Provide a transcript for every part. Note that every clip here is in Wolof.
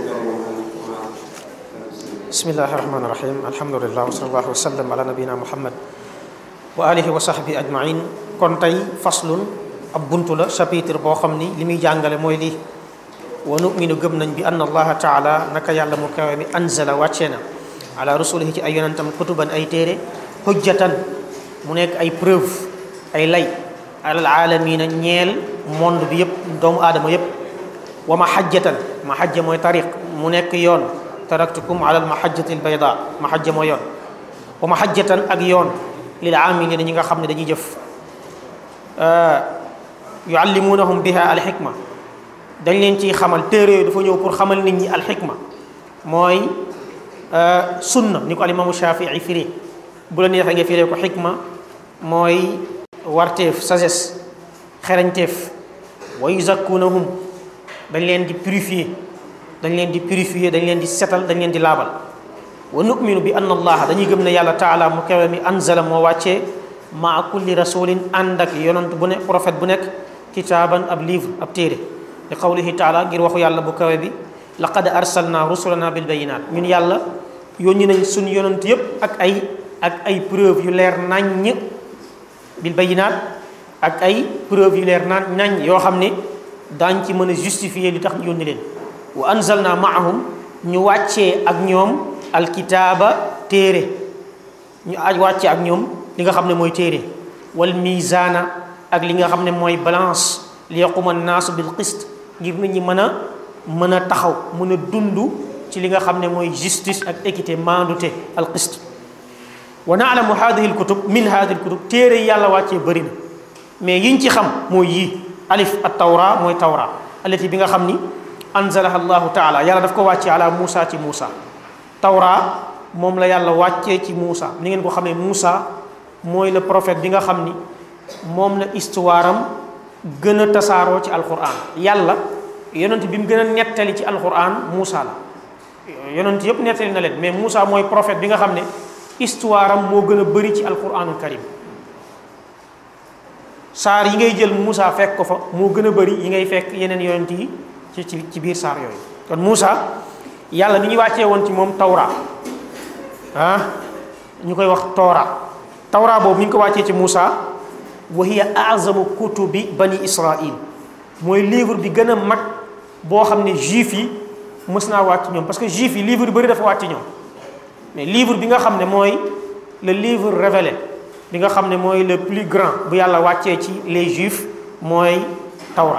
bismillahi rahmaani rahim alhamdulilah wa sallallahu wa sallam ala nabina muhammad wa alihi wa sahbi ajmain kon tey faslun ab buntu la chapitre boo xam ni li muy jàngale mooy lii wa numinu gëm nañ bi anna allaha taala naka yàlla mu kawe mi anzala wàccee na ala rasulihi ci ay yonentam kutuban ay téere hujjatan mu nekk ay preuve ay lay alal aalamina ñeel monde bi yëpp doomu aadama yëpp wa mahajjatan mahajja mooy tariq mu nekk yoon taraktukum ala al mahajjati al bayda mahajja mooy yoon wa mahajjatan ak yoon lil aamilina ñi nga xam ne dañuy jëf yuallimunahum biha al xikma dañ leen ciy xamal téere yooyu dafa ñëw pour xamal nit ñi al xikma mooy sunna ni ko al imaamu Shafii firi bu la neexee nga firee ko xikma mooy warteef sagesse xerañteef wa yuzakkunahum dañ leen di purifier dañ leen di purifier dañ leen di setal dañ leen di laabal wa nu'minu bi anna allaha dañuy gëm ne yàlla taala mu kawe mi anzala moo wàccee maa kulli rasulin ànd ak yonant bu ne prophète bu nekk kitaaban ab livre ab téere li qawlihi taala ngir waxu yàlla bu kawe bi laqad arsalna rusulana bil bayinat ñun yàlla yónni nañ suñ yonant yépp ak ay ak ay preuve yu leer naññ bil bayinat ak ay preuve yu leer nañ nañ yoo xam ne daañ ci mën a justifier li tax ñu yónni leen wa anzalna maahum ñu wàccee ak ñoom alkitaaba téere ñu aj wàccee ak ñoom li nga xam ne mooy téere wal mizaana ak li nga xam ne mooy balance li yaquma naasu bil qist ngir nit ñi mën a mën a taxaw mën a dund ci li nga xam ne mooy justice ak équité maandute al qist wa naalamu hadihi lkutub min hadihi lkutub téere yi yàlla wàccee bëri na mais yiñ ci xam mooy yii alif at tawra mooy tawra alati bi nga xam ni anzalaha allahu taala yàlla daf ko wàccee ala Muusa ci Muusa tawra moom la yàlla wàccee ci Muusa ni ngeen ko xamee Muusa mooy le prophète bi nga xam ni moom la histoire am gën a tasaaroo ci alquran yàlla yonent bi mu gën a nettali ci alquran Muusa la yonent yëpp nettali na leen mais Muusa mooy prophète bi nga xam ne histoire am moo gën a bëri ci alquranul karim saar yi ngay jël Muusa fekk ko fa moo gën a bëri yi ngay fekk yeneen yonent yi ci ci ci biir saar yooyu kon Muusa yàlla ni ñu wàccee woon ci moom tawra ah ñu koy wax toora tawra boobu mi ngi ko wàccee ci Muusa wa hiya azamu kutubi bani israil mooy livre bi gën a mag boo xam ne juif yi mës naa wàcc ñoom parce que juif yi livre yu bëri dafa wàcc ñoom mais livre bi nga xam ne mooy le livre révélé bi nga xam ne mooy le plus grand bu yàlla wàccee ci les juifs mooy tawra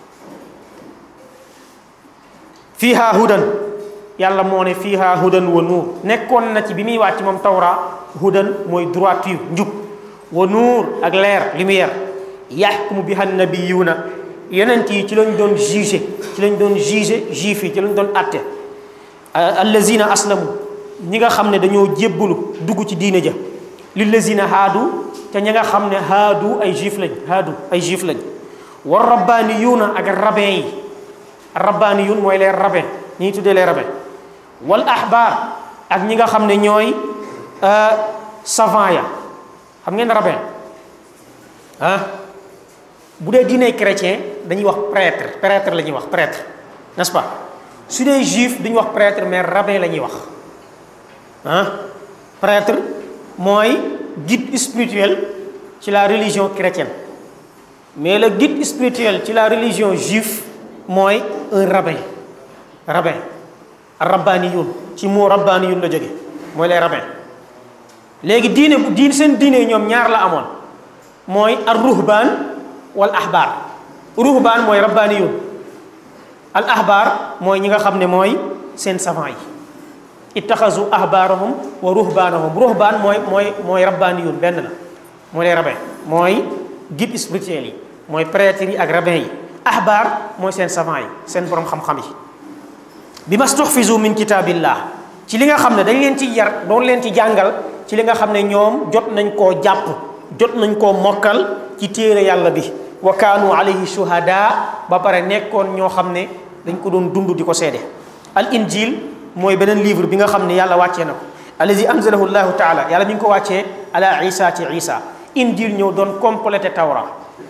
fiiha hudan yàlla moo ne fiiha hudan wa nuur nekkoon na ci bi muy wàcc moom tawra hudan mooy droiture njub wa nuur ak leer lumière yaxkumu biha nabiyuuna yonent yi ci lañ doon jugé ci lañ doon jugé juif yi ci lañ doon atte allazina aslamu ñi nga xam ne dañoo jébbalu dugg ci diine ja lillazina haadu te ñi nga xam ne haadu ay juif lañ haadu ay juif lañ wa rabbaniyuuna ak rabbin yi rabbaniyuun mooy les rabbins ñi tuddee les rabbins wal ahbar ak ñi nga xam ne ñooy savant ya xam ngeen rabbin ah bu dee diine chrétien dañuy wax prêtre prêtre la ñuy wax prêtre n'est-ce pas su dee juif duñu wax prêtre mais rabbin la ñuy wax ah prêtre mooy guide spirituel ci la religion chrétienne mais le guide spirituel ci la religion juive mooy un rabbin rabbin rabbaniyun ci moo rabbaniyun la jóge mooy les rabbins léegi diine bu diine seen diine ñoom ñaar la amoon mooy ar ruhbaan wal ahbaar ruhbaan mooy rabbaniyun al ahbaar mooy ñi nga xam ne mooy seen savant yi ittaxasu ahbaarahum wa ruhbaanahum ruhbaan mooy mooy mooy rabbaniyun benn la mooy les rabbins mooy guide spirituel yi mooy prêtre yi ak rabbin yi ahbaar mooy seen savant yi seen borom xam-xam yi bi mastuxfisu min kitaabillah ci li nga xam ne dañ leen ci yar doon leen ci jàngal ci li nga xam ne ñoom jot nañ koo jàpp jot nañ koo mokkal ci téere yàlla bi wa kaanu alayhi shuhada ba pare nekkoon ñoo xam ne dañ ko doon dund di ko seede al injil mooy beneen livre bi nga xam ne yàlla wàccee na ko allazi anzalahu llahu taala yàlla mi ngi ko wàccee ala isa ci isa injil ñëw doon complété tawra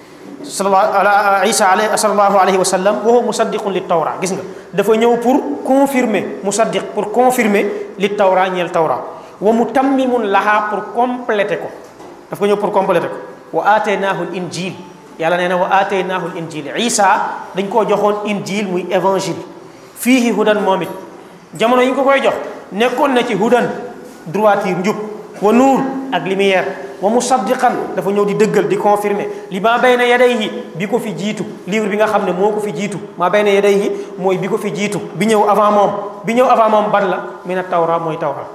ala isa alayhi sallallahu alayhi wa sallam wa huwa musaddiqun li tawra gis nga dafa ñëw pour confirmer musaddiq pour confirmer li tawra ñeel tawra wa mutammimun laha pour compléter ko dafa ñëw pour compléter ko wa ataynaahu l injil yàlla nee na wa ataynaahu l injil isa dañ koo joxoon injil muy évangile fiihi hudan moom it jamono yi ñu ko koy jox nekkoon na ci hudan droiture njub wa nuur ak lumière wa musaddiqan dafa ñëw di dëggal di confirmer li maa bayna yadayhi bi ko fi jiitu livre bi nga xam ne moo ko fi jiitu maa bayna yadayhi mooy bi ko fi jiitu bi ñëw avant moom bi ñëw avant moom ban la mina tawra mooy tawra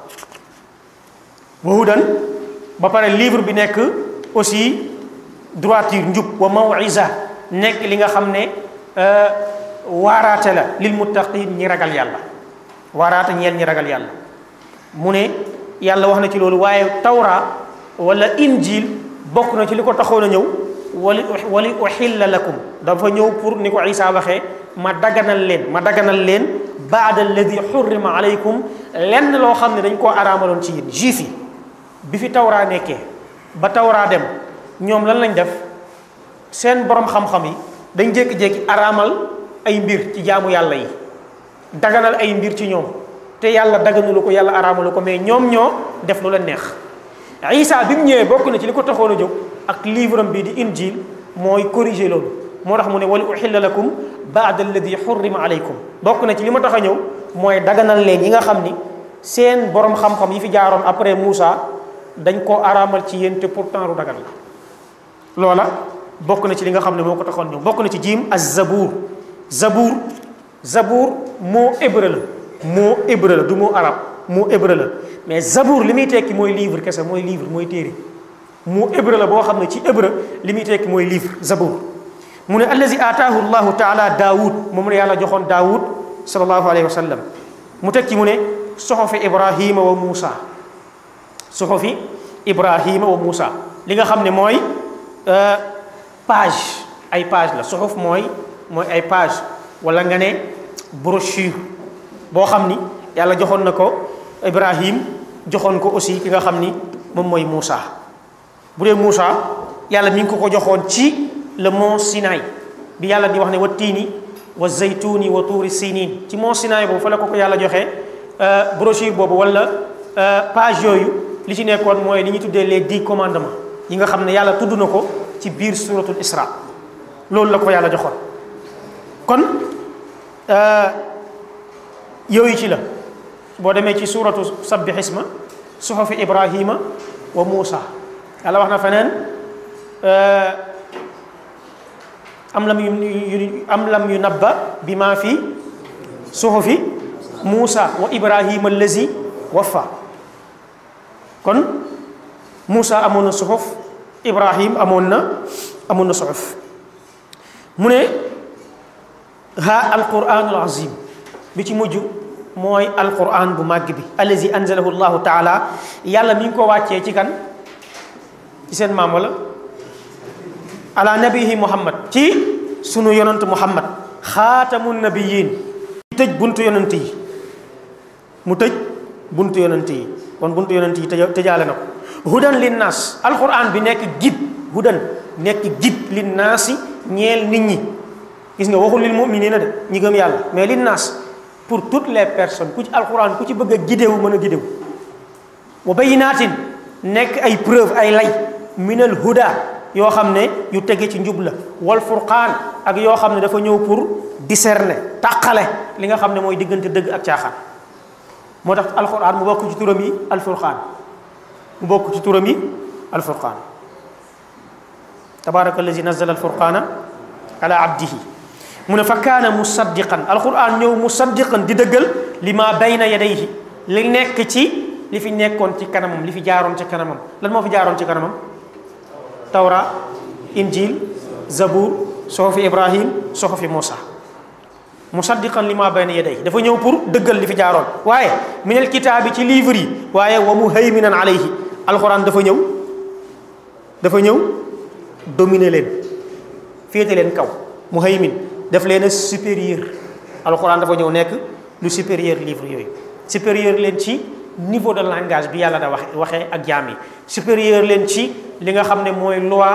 wa hudan ba pare livre bi nekk aussi droiture njub wa mawisa nekk li nga xam ne waaraate la lil muttaqin ñi ragal yàlla waaraate ñeel ñi ragal yàlla mu ne yàlla wax na ci loolu waaye tawra wala injil bokk na ci li ko taxoon a ñëw wali wali uxilla lakum dafa ñëw pour ni ko isa waxee ma daganal leen ma daganal leen baada alladi xurrima alaykum lenn loo xam ne dañ koo araamaloon ci yéen juif yi bi fi tawraa nekkee ba tawraa dem ñoom lan lañ def seen borom xam-xam yi dañ jékki-jékki araamal ay mbir ci jaamu yàlla yi daganal ay mbir ci ñoom te yàlla daganulu ko yàlla araamalu ko mais ñoom ñoo def lu leen neex isa bi mu ñëwee bokk na ci li ko taxoon a jóg ak livre am bii di injil mooy corriger loolu moo tax mu ne wali uxilla lakum baada alladi xurrima alaykum bokk na ci li ma tax a ñëw mooy daganal leen yi nga xam ni seen borom xam-xam yi fi jaaroon après Moussa dañ koo araamal ci yéen te pourtant lu dagan la loola bokk na ci li nga xam ne moo ko taxoon ñëw bokk na ci jiim az zabour zabour zabour moo hébreu la moo hébreu la du moo arab moo hébreu la mais zabour li muy tekki mooy livre kese mooy livre mooy téere moo hébreu la boo xam ne ci hébreu li muy tekki mooy livre zabour mu ne allazi ataahu llahu taala daawud moom la yàlla joxoon daawud sallallahu alayhi wa sallam mu tekki mu ne soxofi ibrahima wa muusa soxofi ibrahima wa muusa li nga xam ne mooy page ay page la soxof mooy mooy ay page wala nga ne brochure boo xam ni yàlla joxoon na ko ibrahim joxoon ko aussi ki nga xam ni moom mooy Moussa bu dee Moussa yàlla mi ngi ko ko joxoon ci le mont Sinaï bi yàlla di wax ne wa tiini wa zaytuni wa tuuri sinin ci mont Sinaï boobu fa la ko ko yàlla joxee brochure boobu wala page yooyu li ci nekkoon mooy li ñuy tuddee les dix commandements yi nga xam ne yàlla tudd na ko ci biir suratul Isra loolu la ko yàlla joxoon kon yooyu ci la boo demee ci suratu sabbi xisma suxufi ibrahima wa muusa yàlla wax na feneen am lam yu am lam yu nabba bi maa fi suxufi muusa wa ibrahima allazi wafa kon muusa amoon na suxuf ibrahim amoon na amoon na suxuf mu ne ha alquranul azim bi ci mujj mooy alquran bu màgg bi allazi anzalahu llahu taala yàlla mi ngi ko wàccee ci kan ci seen maam wala ala nabihi muhammad ci sunu yonant muhammad xaatamun nabiyin tëj buntu yonant yi mu tëj buntu yonant yi kon buntu yonant yi tëja tëjaale na ko hudan linnaas alquran bi nekk gid hudan nekk gid linnaasi ñeel nit ñi gis nga waxul lil muminina de ñi gëm yàlla mais linnaas pour toutes les personnes ku ci alquran ku ci bëgg a gidewu mën a gidewu wa bayinaatin nekk ay preuve ay lay minal huda yoo xam ne yu tege ci njub la wal furqaan ak yoo xam ne dafa ñëw pour discerner tàqale li nga xam ne mooy diggante dëgg ak caaxaan moo tax alquran mu bokk ci turam yi alfurqaan mu bokk ci turam yi alfurqaan tabaraka allazi nazala alfurqaana ala abdihi mu ne fa kaana musaddiqan alquran ñëw musaddiqan di dëggal li ma bayna yadayhi li nekk ci li fi nekkoon ci kanamam li fi jaaroon ci kanamam lan moo fi jaaroon ci kanamam tawra injil zabur soxofi ibrahim soxofi Moussa musaddiqan li ma bayna yadayhi dafa ñëw pour dëggal li fi jaaroon waaye minal kitaabi ci livre yi waaye wa muhayminan alayhi alquran dafa ñëw dafa ñëw dominer leen féete leen kaw muhaymin def leen a supérieur alxuraan dafa ñëw nekk lu supérieur livre yooyu supérieur leen ci niveau de langage bi yàlla da wax waxee ak jaam yi supérieur leen ci li nga xam ne mooy loi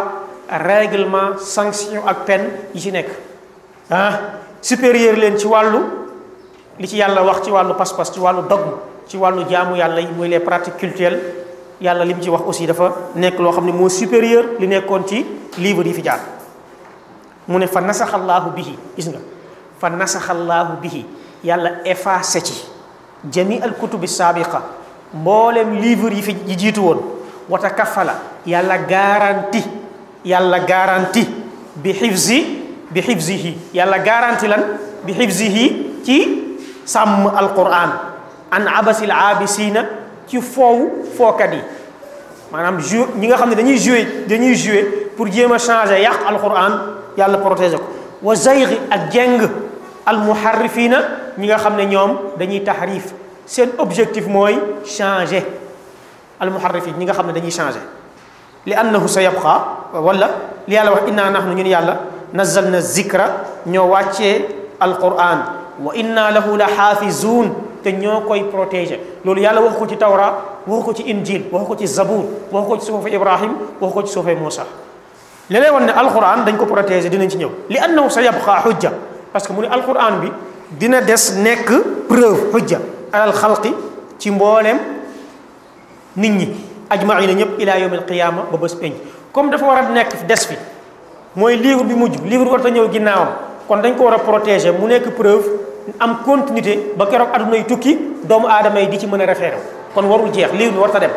règlement sanction ak peine yi ci nekk ah supérieur leen ci wàllu li ci yàlla wax ci wàllu pas-pas ci wàllu dogme ci wàllu jaamu yàlla yi mooy les pratiques culturelles yàlla li mu ci wax aussi dafa nekk loo xam ne moo supérieur li nekkoon ci livre yi fi jaar mu ne fa nasaxallaahu bihi gis nga fa nasaxallaahu bihi yàlla effacé ci jami al kutubi saabiqa mboolem livre yi fi yi jiitu woon wata kafala yàlla garanti yàlla garanti bi xifzi bi xifzihi yàlla garanti lan bi xifzihi ci sàmm alquran an abasil abisina ci foowu fookat yi maanaam jou ñi nga xam ne dañuy joué dañuy joué pour jéem a changer yàq alquran yàlla protéger ko wa zaygi ak jeng almuharrifina ñi nga xam ne ñoom dañuy tahrif seen objectif mooy changer almuharrifin ñi nga xam ne dañuy changer li annahu sa yabqa wala li yàlla wax inna nahnu ñun yàlla nazalna zikra ñoo wàccee alquran wa inna lahu la xaafizuun te ñoo koy protéger loolu yàlla wax ko ci tawra wax ko ci injil wax ko ci zabur wax ko ci suufa ibrahim wax ko ci suufa muusa li lay wan ne alquran dañ ko protéger dinañ ci ñëw li annahu sa yabqa xujja parce que mu ne alquran bi dina des nekk preuve xujja alal xalqi ci mbooleem nit ñi ajmaina ñëpp ila yawm alqiyama ba bés penc comme dafa war a nekk des fi mooy livre bi mujj livre war ta ñëw ginnaawam kon dañ ko war a protéger mu nekk preuve am continuité ba keroog adduna yi tukki doomu aadama yi di ci mën a référé kon warul jeex livre bi war ta dem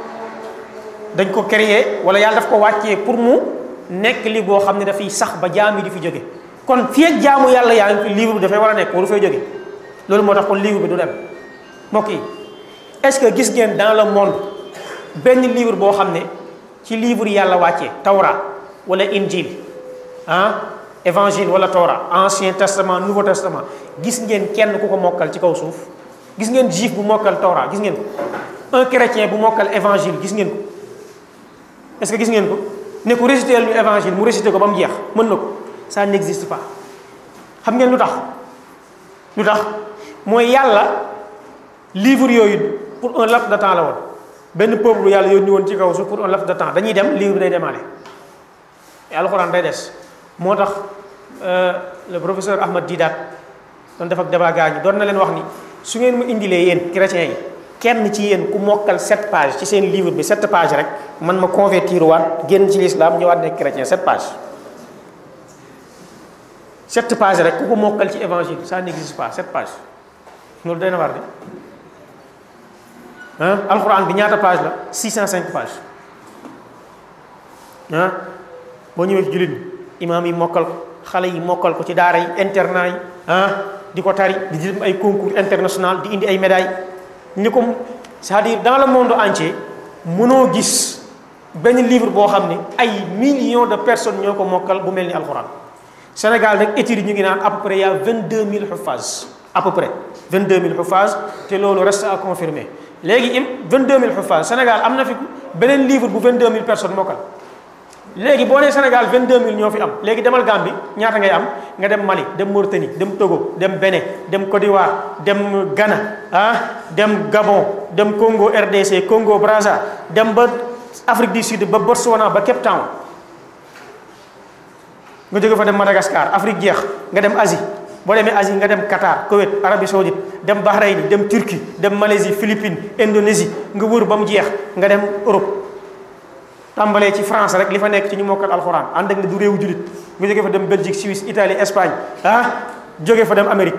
dañ ko créer wala yàlla daf ko wàccee pour mu nekk li boo xam ne dafay sax ba jaam yi di fi jóge kon fii ak jaamu yàlla yaa ngi fi livre bi dafay war a nekk waru fay jóge loolu moo tax kon livre bi du dem mbokk yi est-ce que gis ngeen dans le monde benn livre boo xam ne ci livre yàlla wàccee tawra wala injil ah évangile wala tawra ancien testament nouveau testament gis ngeen kenn ku ko mokkal ci kaw suuf gis ngeen juif bu mokkal tawra gis ngeen ko un chrétien bu mokkal évangile gis ngeen ko est-ce que gis ngeen ko ne ko réciter lu évangile mu réciter ko ba mu jeex mën na ko ça n'existe pas xam ngeen lu tax lu tax mooy yàlla livre yooyu pour un laps de temps la woon benn peuple yàlla yónni woon ci kaw suuf pour un laps de temps dañuy dem livre bi day demaale et alxuraan day des moo tax le professeur Ahmad Didat doon def ak débat gaa ñi doon na leen wax ni su ngeen mu indilee yéen chrétiens yi kenn ci yéen ku mokkal sept pages ci seen livre bi sept pages rek man ma convertir waat génn ci l'islam ñëwaat nekk chrétien sept pages sept pages rek ku ko mokkal ci évangile ça n'existe pas sept pages loolu day na war de ah alxuraan bi ñaata page la 605 pages ah boo ñëwee ci jullit bi imaam yi mokkal ko xale yi mokkal ko ci daara yi internat yi ah di ko tari di dem ay concours international di indi ay médailles ni ko c'est-à-dire dans le monde entier mënoo gis benn livre boo xam ne ay millions de personnes ñoo ko mokkal bu mel ni alxuraan Sénégal nag études yi ñu ngi naan à peu près y a 22000 xufaas à peu près 22000 xufaas te loolu reste à confirmer léegi im 22000 xufaas Sénégal am na fi beneen livre bu 22000 personnes mokkal léegi boo nee Sénégal 22000 ñoo fi am léegi demal Gambie ñaata ngay am nga dem Mali dem Mauritanie dem Togo dem Bénin dem Côte d'Ivoire dem Ghana ah dem Gabon dem Congo RDC Congo Brazza dem ba Afrique du Sud ba Botswana ba Cape Town nga jóge fa dem Madagascar Afrique jeex nga dem Asie boo demee Asie nga dem Qatar Koweït Arabie Saoudite dem Bahreïn dem Turquie dem Malaisie Philippines Indonésie nga wër ba mu jeex nga dem Europe tàmbalee ci France rek li fa nekk ci ñu mokkal alxuraan ànd ak ne du réewu jullit nga jóge fa dem Belgique Suisse Italie Espagne ah jóge fa dem Amérique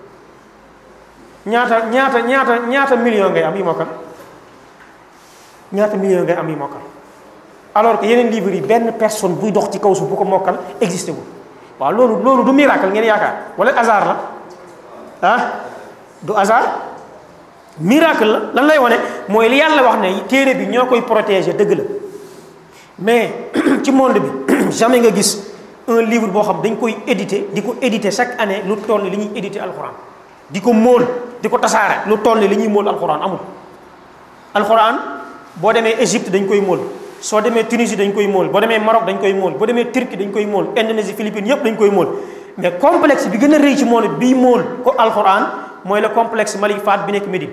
ñaata ñaata ñaata ñaata million ngay am yi mokkal ñaata million ngay am yi mokkal alors que yeneen livres yi benn personne buy dox ci kaw suuf bu ko mokkal existé wu waaw loolu loolu du miracle ngeen yaakaar wala hasard la ah du hasard miracle la lan lay wane mooy li yàlla wax ne téere bi ñoo koy protéger dëgg la mais ci monde bi jamais nga gis un livre boo xam dañ koy éditer di ko éditer chaque année lu toll li ñuy éditer alxuraan di ko móol di ko tasaare lu toll li ñuy móol alxuraan amul alxuraan boo demee Égypte dañ koy móol soo demee Tunisie dañ koy móol boo demee Maroc dañ koy móol boo demee Turquie dañ koy móol Indonésie Philippines yépp dañ koy móol mais complexe bi gën a rëy ci monde bii móol ko alxuraan mooy le complexe Malik Fahd bi nekk Médine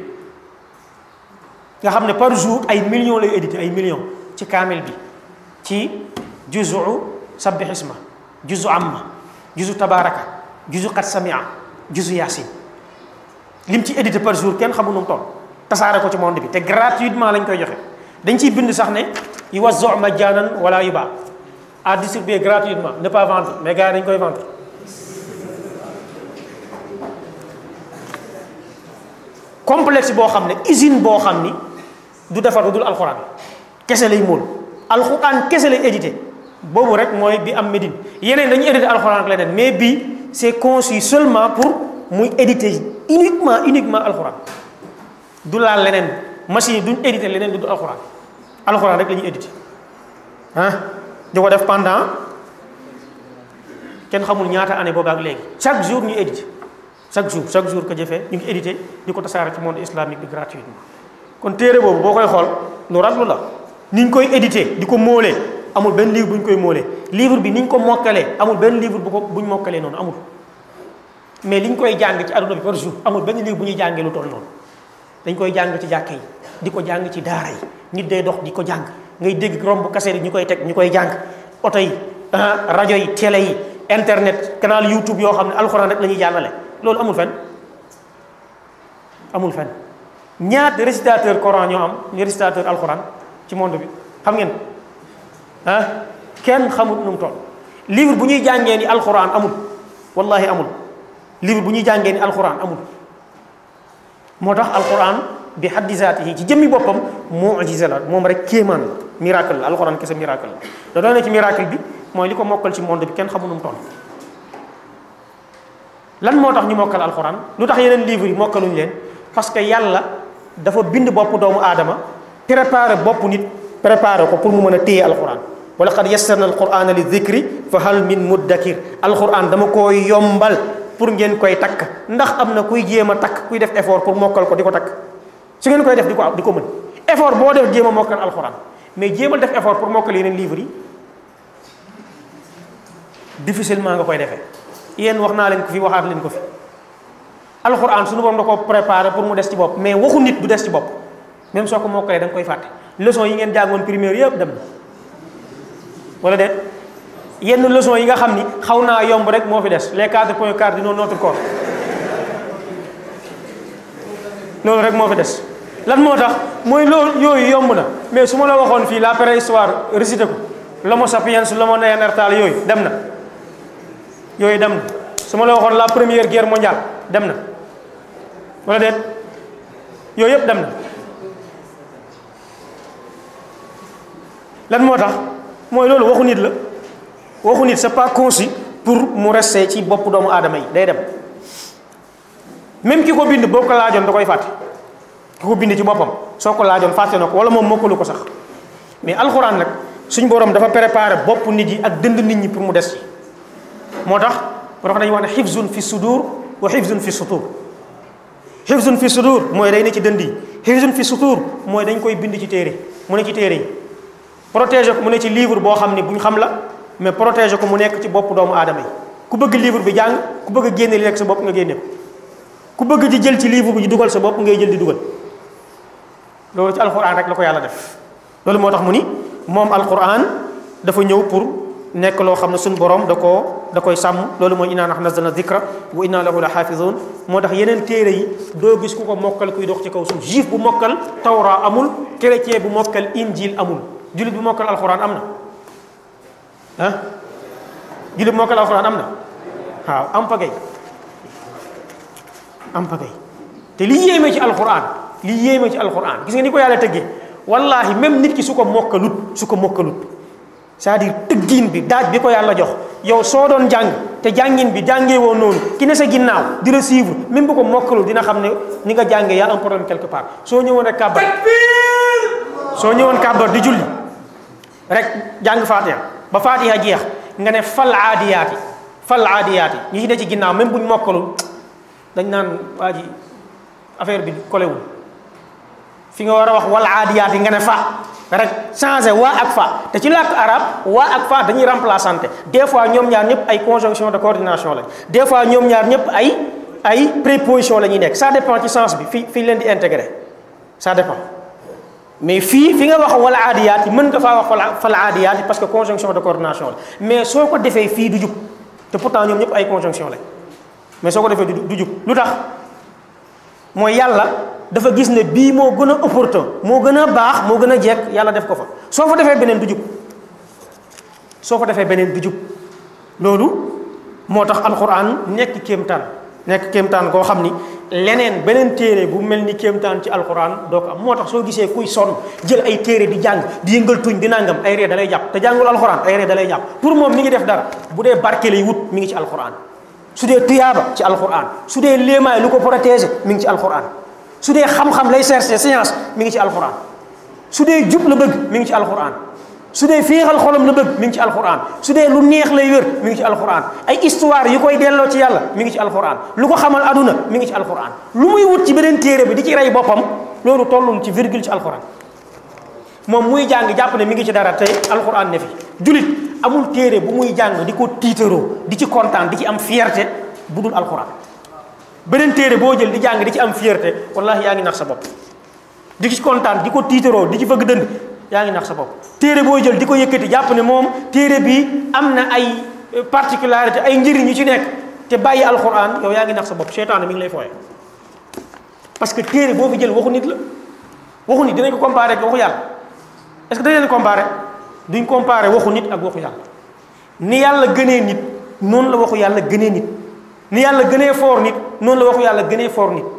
nga xam ne par jour ay millions lay édité ay millions ci kaamil bi ci juzu sabbih isma juzu amma juzu tabaraka juzu qad samia juzu yasin lim ci édité par jour kenn xamu nu mu toll tasaare ko ci monde bi te gratuitement lañ koy joxe dañ ciy bind sax ne yu wazo majaanan wala yu baa à distribuer gratuitement ne pas vendre mais gars yi dañ koy vendre complexe boo xam ne usine boo xam ni du defar lu dul alxuraan kese lay móol alxuraan kese lay édité boobu rek mooy bi am Médine yeneen dañuy édité alxuraan ak leneen mais bii c'est conçu seulement pour muy éditer uniquement uniquement alxuraan du laal leneen machine yi duñ éditer leneen lu dul alxuraan alxuraan rek la ñuy éditer ah di ko def pendant kenn xamul ñaata année boobu ak léegi chaque jour ñu éditer chaque jour chaque jour que jëfee ñu ngi édité di ko tasaare ci monde islamique bi gratuitement kon téere boobu boo koy xool lu raglu la ni ñu koy édité di ko móolee amul benn livre bu ñu koy móolee livre bi ni ñu ko mokkalee amul benn livre bu ko bu ñu mokkalee noonu amul mais li ñu koy jàng ci aduna bi par jour amul benn livre bu ñuy jàngee lu toll noonu dañ koy jàng ci jàkka yi di ko jàng ci daara yi nit day dox di ko jàng ngay dégg romb kaseet yi ñu koy teg ñu koy jàng oto yi rajo yi télé yi internet canal youtube yoo xam ne alxuraan rek la ñuy jàllale loolu amul fen amul fen ñaata récitateur coran ñoo am ñu récitateur alxuraan ci monde bi xam ngeen ah kenn xamut nu mu toll livre bu ñuy jàngee ni alxuraan amul wallahi amul livre bu ñuy jàngee ni alxuraan amul moo tax alxuraan bi haddi zaatihi ci jëmmi boppam mu'jiza la moom rek kéemaan la miracle la alxuraan kese miracle la da doon ne ci miracle bi mooy li ko mokkal ci monde bi kenn xamul nu mu toll lan moo tax ñu mokkal alxuraan lu tax yeneen livres yi mokkaluñu leen parce que yàlla dafa bind bopp doomu aadama préparé bopp nit préparé ko pour mu mën a téye alxuraan wa laqad yassarna alqurana li dhikri fa hal min muddakir alxuraan dama koo yombal pour ngeen koy takk ndax am na kuy jéem a takk kuy def effort pour mokkal ko di ko takk su ngeen koy def di ko di ko mën effort boo def jéem a mokkal alxuraan mais jéemal def effort pour mokkal yeneen livres yi difficilement nga koy defee yéen wax naa leen ko fi waxaat leen ko fi alxuraan suñu borom da ko préparé pour mu des ci bopp mais waxu nit du des ci bopp même soo ko mokkalee da nga koy fàtte leçon yi ngeen jàngoon primaire yëpp dem na wala déet yenn leçon yi nga xam ni xaw naa yomb rek moo fi des les quatre points cardinaux de notre corps loolu rek moo fi des lan moo tax mooy loolu yooyu yomb na mais su ma la waxoon fii la préhistoire récité ko l'homo sapiens l'homo néandertal yooyu dem na yooyu dem na su ma la waxoon la première guerre mondiale dem na wala déet yooyu yëpp dem na lan moo tax mooy loolu waxu nit la waxu nit c'est pas conçu pour mu rester ci bopp doomu aadama yi day dem même ki ko bind boo ko laajoon da koy fàtte ki ko bind ci boppam soo ko laajoon fàtte na ko wala moom mokkalu ko sax mais alxuraan nag suñ borom dafa préparé bopp nit yi ak dënd nit ñi pour mu des ci moo tax moo tax dañuy wax ne xifzun fi sudur wa xifzun fi sutur xifzun fi sudur mooy day ne ci dënd yi xifzun fi sutur mooy dañ koy bind ci téere mu ne ci téere yi protéger ko mu ne ci livre boo xam ne bu ñu xam la mais protéger ko mu nekk ci bopp doomu aadama yi ku bëgg livre bi jàng ku bëgg a génne li nekk sa bopp nga génne ko ku bëgg di jël ci livre bi di dugal sa bopp ngay jël di dugal loolu ci alquran rek la ko yàlla def loolu moo tax mu ni moom alquran dafa ñëw pour nekk loo xam ne suñu borom da koo da koy sàmm loolu mooy inna nahnu nazzalna dhikra wa inna lahu la xaafizun moo tax yeneen téere yi doo gis ku ko mokkal kuy dox ci kaw suuf juif bu mokkal tawra amul chrétien bu mokkal injil amul jullit bu mokkal alquran am na ah jullit bu mokkal alquran am na waaw am pagay am pagay te li yéeme ci alquran li yéeme ci alquran gis nga ni ko yàlla tëggee wallahi même nit ki su ko mokkalut su ko mokkalut c'est-à-dire tëggiin bi daaj bi ko yàlla jox yow soo doon jàng te jàngin bi jàngee woon noonu ki ne sa ginnaaw di la suivre même bu ko mokkalul dina xam ne ni nga jàngee yaa un problème quelque part soo ñëwoon rek kàbbar soo ñëwoon kàbbar di julli rek jàng fatiha ba fatiha jeex nga ne fal aadiyaati fal aadiyaati ñi ci ne ci ginnaaw même buñ mokkalul dañ naan waa ji affaire bi kolewul fi nga war a wax wal aadiyaati nga ne fa rek changé waa ak fa te ci làkk arab waa ak fa dañuy remplaçante des fois ñoom ñaar ñëpp ay conjonction de coordination lañ des fois ñoom ñaar ñëpp ay ay préposition la ñuy nekk ça dépend ci sens bi fi fi leen di intégré ça dépend mais fii fi nga wax wala aadiyaat yi mën nga faa wax fala fala aadiyaat yi parce que conjonction de coordination la mais soo ko defee fii du jub te pourtant ñoom ñëpp ay conjonction lañ mais soo ko defee du jub lu tax mooy yàlla dafa gis ne bii moo gën a opportun moo gën a baax moo gën a jekk yàlla def ko fa soo fa defee beneen du jub soo fa defee beneen du jub loolu moo tax alquran nekk kéemtaan nekk kéemtaan koo xam ni leneen beneen téere bu mel ni kéemtaan ci alquran doo ko am moo tax soo gisee kuy sonn jël ay téere di jàng di yëngal tuñ di nangam ay ree da lay jàpp te jàngul alquran ay ree da lay jàpp pour moom mi ngi def dara bu dee barke lay wut mi ngi ci alquran su dee tuyaaba ci alquran su dee léemaay lu ko protéger mi ngi ci alquran su dee xam-xam lay chercher science mi ngi ci alquran su dee jub la bëgg mi ngi ci alquran su dee féexal xolam la bëgg mi ngi ci alquran su dee lu neex lay wér mi ngi ci alquran ay histoire yu koy delloo ci yàlla mi ngi ci alquran lu ko xamal aduna mi ngi ci alquran lu muy wut ci beneen téere bi di ci rey boppam loolu tollul ci virgule ci alquran moom muy jàng jàpp ne mi ngi ci dara tey alquran ne fi julit amul téere bu muy jàng di ko tiitaroo di ci kontaan di ci am fierté bu dul alquran beneen téere boo jël di jàng di ci am fierté wallahi yaa ngi nax sa bopp di ci kontaan di ko tiitaroo di ci fëgg dënd yaa ngi nax sa bopp téere boo jël di ko yëkkati jàpp ne moom téere bi am na ay particularité ay njëriñ yu ci nekk te bàyyi alquran yow yaa ngi nax sa bopp seytaane mi ngi lay fooye parce que téere boo fi jël waxu nit la waxu nit dinañ ko comparé ak waxu yàlla est-ce que dañ leen comparé duñ comparé waxu nit ak waxu yàlla ni yàlla gënee nit noonu la waxu yàlla gënee nit ni yàlla gënee foor nit noonu la waxu yàlla gënee foor nit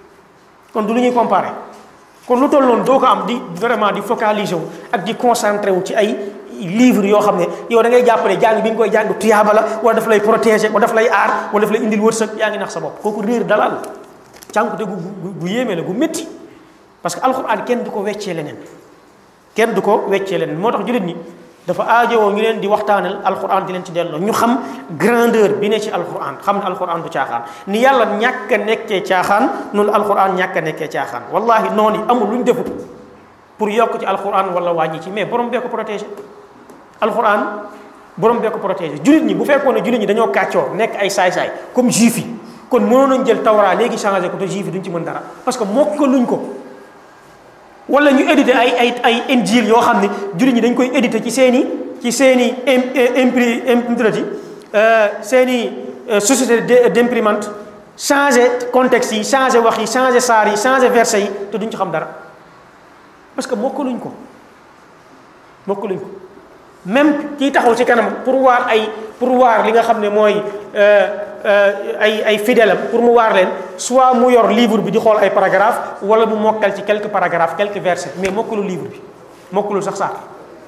kon du lu ñuy comparé kon lu toll noonu doo ko am di vraiment di focaliser wu ak di concentré wu ci ay livre yoo xam ne yow da ngay jàppale jàng bi nga koy jàng tuyaaba la wala daf lay protéger wala daf lay aar wala daf lay indil wërsëg yaa ngi nax sa bopp kooku réer dalal cànkute gu gu yéeme la gu métti parce que alxuraan kenn du ko weccee leneen kenn du ko weccee leneen moo tax jullit ñi dafa aajowoo ñu leen di waxtaanal alxuraan di leen ci delloo ñu xam grandeur bi ne ci alxuraan xam ne alxuraan du caaxaan ni yàlla ñàkk a nekkee caaxaan noonu alxuraan ñàkk a nekkee caaxaan wallahi noonu yi amul lu ñu defut pour yokk ci alxuraan wala wàññi ci mais borom bee ko protégé alxuraan borom bee ko protégé jullit ñi bu fekkoon ne jullit ñi dañoo kàccoor nekk ay saay-saay comme juif yi kon mënoon nañ jël tawra léegi changé ko te juif yi duñ ci mën dara parce que mokk ko luñ ko wala ñu édité ay ay ay injil yoo xam ne jullit ñi dañ koy édité ci seen i ci seen i impri imprimati seen i société d'imprimante changé contexte yi changé wax yi changé saar yi changé verset yi te duñ ci xam dara parce que mokkaluñ ko mokkaluñ ko même kii taxaw ci kanam pour waar ay pour waar li nga xam ne mooy ay ay fidèle am pour mu waar leen soit mu yor livre bi di xool ay paragraphe wala mu mokkal ci quelques paragraphes quelques versets mais mokkalul livre bi mokkalul sax saar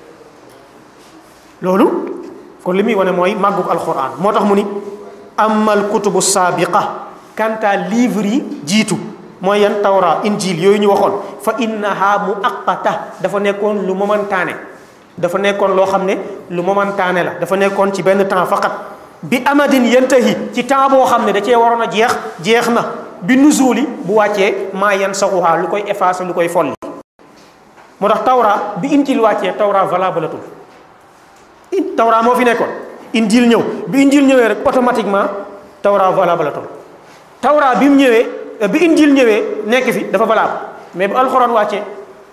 loolu kon li muy wane mooy màggug alquran moo tax mu ni amal kutubu saabiqa kanta livre yi jiitu mooy yan tawra injil yooyu ñu waxoon fa innaha muaqata dafa nekkoon lu momentané dafa nekkoon loo xam ne lu momentané la dafa nekkoon ci benn temps faqat bi amadin yantahi ci temps boo xam ne da cee waroon a jeex jeex na bi nuzuli bu wàccee maa yan saxuhaa lu koy effacé lu koy folli moo tax tawra bi injil wàccee tawra valable atul tawra moo fi nekkoon injil ñëw bi injil ñëwee rek automatiquement tawra valable atul tawra bi mu ñëwee bi injil ñëwee nekk fi dafa valable mais bu alxuraan wàccee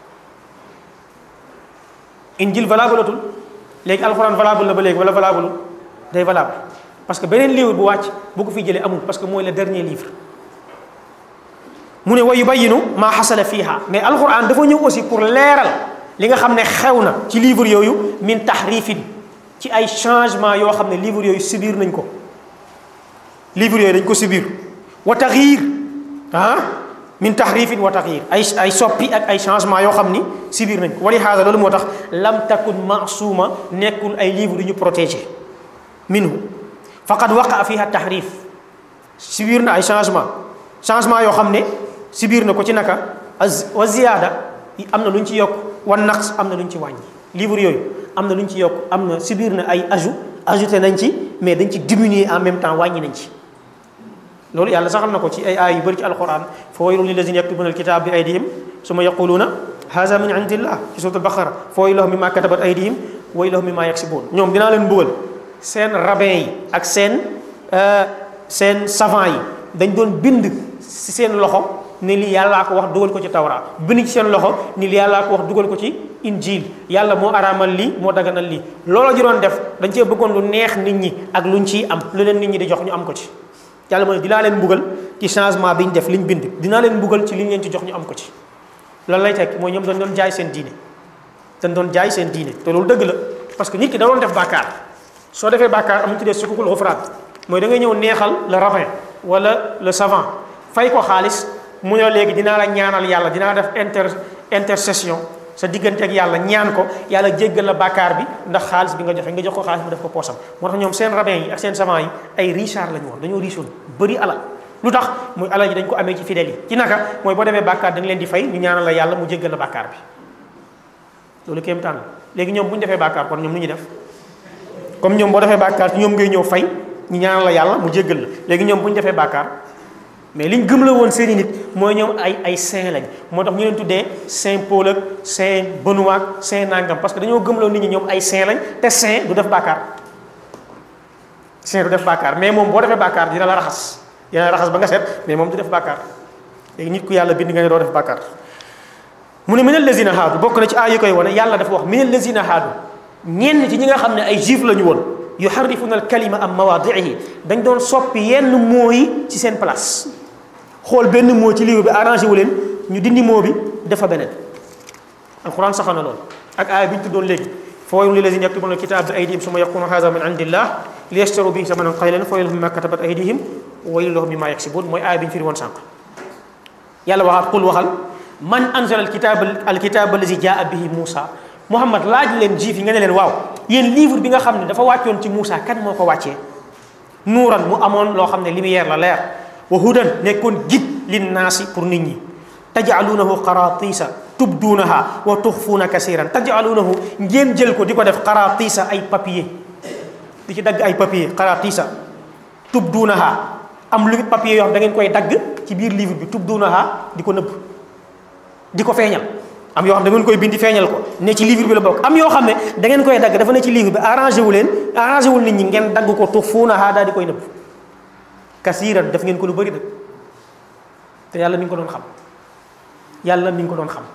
injil valable atul léegi alxuraan valable la ba léegi wala valable day valable parce que beneen livre bu wàcc bu ko fi jëlee amul parce que mooy le dernier livre mu ne wa yubayinu maa xasala fiiha mais alxuraan dafa ñëw aussi pour leeral li nga xam ne xew na ci livre yooyu min tahrifin ci ay changement yoo xam ne livre yooyu subir nañ ko livre yooyu dañ ko subir wa taxyir ah min tahrifin wa taxyir ay ay soppi ak ay changement yoo xam ni subir nañ ko wali haada loolu moo tax lam takun maasuma nekkul ay livre yu ñu protégé minhu faqad waqa fiha tahrif subir na ay changement changement yoo xam ne subir na ko ci naka wa ziyaada am na lu ñu ci yokk wa naqs am na lu ñu ci wàññi livre yooyu am na lu ñu ci yokk am na subir na ay ajout ajouté nañ ci mais dañ ci diminuer en même temps wàññi nañ ci loolu yàlla saxal na ko ci ay aay yu bëri ci alquran fa waylun lillazina yaktubuna alkitab bi aydihim summa yaquluna haza min indillah ci surat albaqara fa waylun lahum mimma katabat aydihim wa waylun lahum mimma yaksibun ñoom dinaa leen mbugal seen rabbin yi ak seen seen savant yi dañ doon bind si seen loxo ne lii yàllaa ko wax dugal ko ci tawra bind ci seen loxo ni lii yàllaa ko wax dugal ko ci injil yàlla moo araamal lii moo daganal lii loolu ji doon def dañ cee bëggoon lu neex nit ñi ak luñ ciy am lu leen nit ñi di jox ñu am ko ci yàlla mooy dinaa leen mbugal ci changement bi ñu def liñ bind dinaa leen mbugal ci liñ leen ci jox ñu am ko ci loolu lay tekki mooy ñoom dañ doon jaay seen diine dañ doon jaay seen diine te loolu dëgg la parce que nit ki da doon def bàkkaar soo defee bàkkaar am ñu tuddee sukukul xufraat mooy da ngay ñëw neexal le rabbin wala le savant fay ko xaalis mu ne léegi dinaa la ñaanal yàlla dinaa def inter intercession sa diggante ak yàlla ñaan ko yàlla jéggal la bàkkaar bi ndax xaalis bi nga joxe nga jox ko xaalis mu def ko poosam moo tax ñoom seen rabbin yi ak seen savant yi ay richard lañu woon dañoo richoon bëri alal lu tax muy alal ji dañ ko amee ci fidèles yi ci naka mooy boo demee bàkkaar da nga leen di fay ñu ñaanal la yàlla mu jéggal la bàkkaar bi loolu kéemtaan la léegi ñoom bu ñu defee bàkkaar kon ñoom nu ñuy def comme ñoom boo defee bàkkaar ci ñoom ngay ñëw fay ñu ñaanal la yàlla mu jéggal la léegi ñoom bu ñu defee bàkkaar mais liñ gëm la woon seeni nit mooy ñoom ay ay saint lañ moo tax ñu leen tuddee saint Paul ak saint Benoît ak saint nangam parce que dañoo gëm la nit ñi ñoom ay saint lañ te saint du def bàkkaar saint du def bàkkaar mais moom boo defee bàkkaar dina la raxas dina la raxas ba nga set mais moom du def bàkkaar léegi nit ku yàlla bind nga ne doo def bàkkaar mu ne minal lazina haadu bokk na ci aay yi koy wane yàlla dafa wax minal lazina haadu ñenn ci ñi nga xam ne ay juif la ñu woon yuharrifuna al kalima am mawaadihi dañ doon soppi yenn moo yi ci seen place xool benn moo ci livre bi arrangé wu leen ñu dindi moo bi dafa beneen alquran saxal na loolu ak aaya bi ñu tuddoon léegi fa waylun lillazina yaktubuna alkitab bi aydihim summa yaquluna hadha min indillah liyashtaru bihi thamanan qalilan fa waylun mimma katabat aydihim wa waylun lahum mimma yaksibun mooy aaya bi ñu firi woon sànq yàlla waxaat qul waxal man anzala alkitab alkitab allazi jaa bihi Moussa Muhammad laaj leen juif yi nga ne leen waaw yéen livre bi nga xam ne dafa wàccoon ci Moussa kan moo ko wàccee nuuran mu amoon loo xam ne lumière la leer wa hudan nekkoon gid linnaasi pour nit ñi tajaaluunahu qaratisa tubduunaha wa tuxfuuna kasiran tajaaluunahu ngeen jël ko di ko def qaratisa ay papier di ci dagg ay papier qaratisa tubduunaha am lu papier yoo xam da ngeen koy dagg ci biir livre bi tubduunaha di ko nëbb di ko feeñal am yoo xam da ngeen koy bindi feeñal ko ne ci livre bi la bokk am yoo xam ne da ngeen koy dagg dafa ne ci livre bi arrangé wu leen arrangé wul nit ñi ngeen dagg ko tuxfuunaha daal di koy nëbb kasiran def ngeen ko lu bëri nag te yàlla mi ngi ko doon xam yàlla mi ngi ko doon xam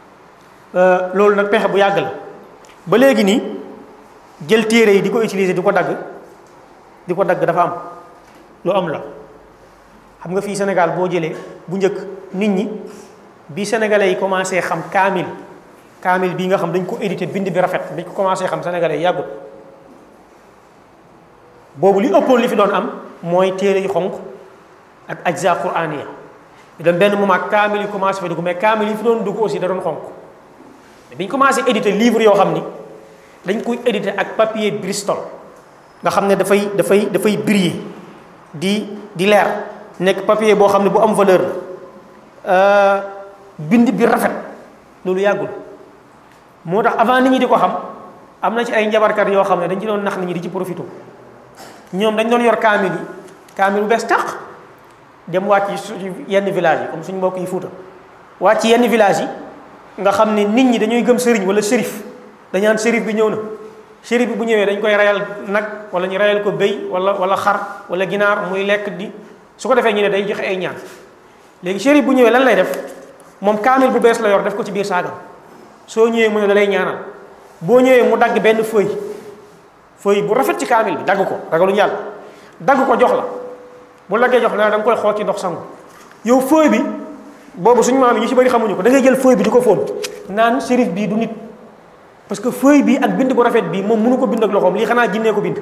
loolu nag pexe bu yàgg la ba léegi nii jël téere yi di ko utiliser di ko dagg di ko dagg dafa am lu am la xam nga fii Sénégal boo jëlee bu njëkk nit ñi bi sénégalais yi commencé xam kaamil kaamil bii nga xam dañ ko édité bind bi rafet dañ ko commencé xam sénégalais yi yàggut boobu li ëppoon li fi doon am mooy téere yu xonq ak ajza quraniya ñu dem benn moment kaamil yi commencé fa dugg mais kaamil yi fi doon dugg aussi da doon xonq mais bi ñu commencé édité livre yoo xam ni dañ koy édité ak papier Bristol nga xam ne dafay dafay dafay briller di di leer nekk papier boo xam ne bu am valeur la bind bi rafet loolu yàggul moo tax avant nit ñi di ko xam am na ci ay njabarkat yoo xam ne dañ ci doon nax nit ñi di ci profité ñoom dañ doon yor kaamil yi kaamil bu bees tax dem wàcc ci yenn village yi comme suñu mbokk yi Fuuta wàcc ci yenn village yi nga xam ne nit ñi dañuy gëm sëriñ wala shérif dañaan shérif bi ñëw na shérif bi bu ñëwee dañ koy rayal nag wala ñu rayal ko béy wala wala xar wala ginaar muy lekk di su ko defee ñu ne day joxe ay ñaan léegi shérif bu ñëwee lan lay def moom kaamil bu bees la yor def ko ci biir saagam soo ñëwee mu ne da lay ñaanal boo ñëwee mu dagg benn feuille feuille bu rafet ci kaamil bi dagg ko ragaluñu yàlla dagg ko jox la bu laggee jox la da nga koy xool ci ndox sangu yow feuille bi boobu suñu maam yi ñu ci bëri xamuñu ko da ngay jël feuille bi di ko fóon naan shérif bii du nit parce que feuille bi ak bind bu rafet bi moom mënu ko bind ak loxoom lii xanaa jinnee ko bind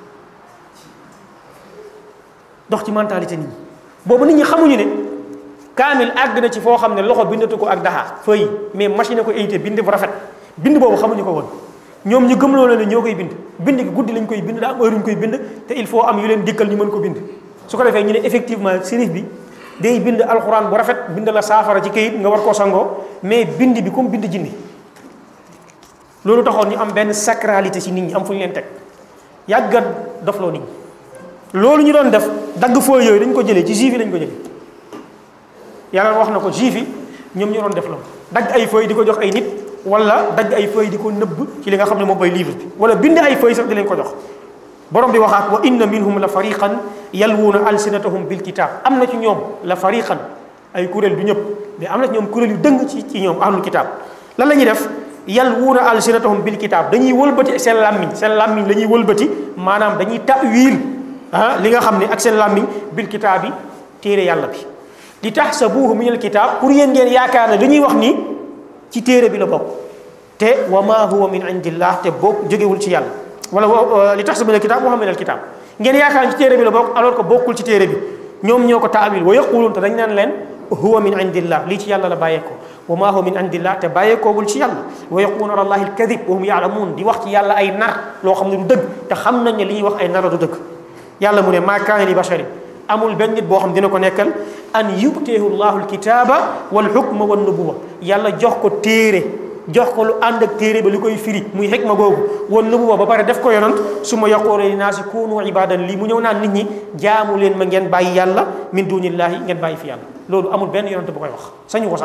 dox ci mentalité nit ñi boobu nit ñi xamuñu ne kaamil àgg na ci foo xam ne loxo bindatu ko ak daxa feuille mais machine ko édité bind bu rafet bind boobu xamuñu ko woon ñoom ñu gëm loolu ne ñoo koy bind bind gi guddi lañ koy bind daa am heure ñu koy bind te il faut am yu leen dikkal ñu mën ko bind su ko defee ñu ne effectivement sérif bi day bind alxuraan bu rafet bind la saafara ci kayit nga war koo sangoo mais bind bi comme bind jinne loolu taxoon ñu am benn sacralité ci nit ñi am fu ñu leen teg yàggat dofloo nit ñi loolu ñu doon def dagg fooy yooyu dañ ko jëlee ci juif yi lañ ko jëlee yàlla wax na ko juif yi ñoom ñu doon def loolu dagg ay feuilles di ko jox ay nit wala dagg ay feuilles di ko nëbb ci li nga xam ne moom mooy livre bi wala bind ay feuilles sax di leen ko jox borom bi waxaat wa inna minhum la fariqan yalwuuna alsinatahum bil kitab am na ci ñoom la fariqan ay kuréel du ñëpp mais am na ci ñoom kuréel yu dëng ci ci ñoom ahlul kitaab lan la ñuy def yal wuuna alsinatahum bil kitaab dañuy wëlbati seen làmmiñ seen làmmiñ la ñuy wëlbati maanaam dañuy ta'wil ah li nga xam ne ak seen làmmiñ bil kitaab bi téere yàlla bi li tahsabuhu min al kitaab pour yéen ngeen yaakaar ne li ñuy wax nii ci téere bi la bokk te wa ma huwa min indillah te bokk jógewul ci yàlla wala li tahsabu min al kitaab wa huwa min al kitaab ngeen yaakaar ne ci téere bi la bokk alors que bokkul ci téere bi ñoom ñoo ko taawil wa yaquluun te dañ naan leen huwa min indillah lii ci yàlla la bàyyeekoo wa ma huwa min indillah te bàyyeekoogul ci yàlla wa yaquuna ala allahi alkadib wa hum yaalamuun di wax ci yàlla ay nar loo xam ne du dëgg te xam nañ ne li ñuy wax ay nar du dëgg yàlla mu ne maa kaana li basharin amul benn nit boo xam dina ko nekkal an yubteehu llahu alkitaaba wal xukma wan nubuwa yàlla jox ko téere jox ko lu ànd ak téere ba li koy firi muy xikma googu wan nubuwa ba pare def ko yonant su ma yaqoole li naasi kunu ibadan lii mu ñëw naan nit ñi jaamu leen ma ngeen bàyyi yàlla min dunillahi ngeen bàyyi fi yàlla loolu amul benn yonant bu koy wax sañu ko sax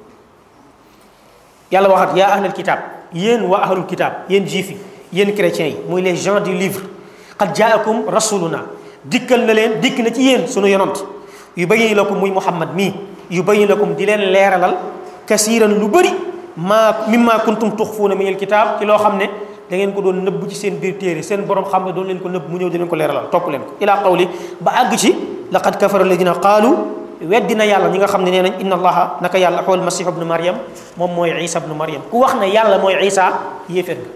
yàlla waxat yaa ahlal kitab yéen waa ahlul kitab yéen juif yi yéen chrétiens yi muy les gens du livre qad jaakum rasuluna dikkal na leen dikk na ci yéen sunu yonant yu bayin lakum muy muhammad mii yu bayin lakum di leen leeralal kasiiran lu bëri maa mimma kuntum tuxfuuna min alkitab ci loo xam ne da ngeen ko doon nëbb ci seen biir téere seen borom xam ne doon leen ko nëbb mu ñëw di leen ko leeralal topp leen ko ila qawli ba àgg ci laqad kafara alladina qaalu weddina yàlla ñi nga xam ne nee nañ inna allaha naka yàlla xool masih ibnu mariam moom mooy isa ibnu mariam ku wax ne yàlla mooy isa yéefér nga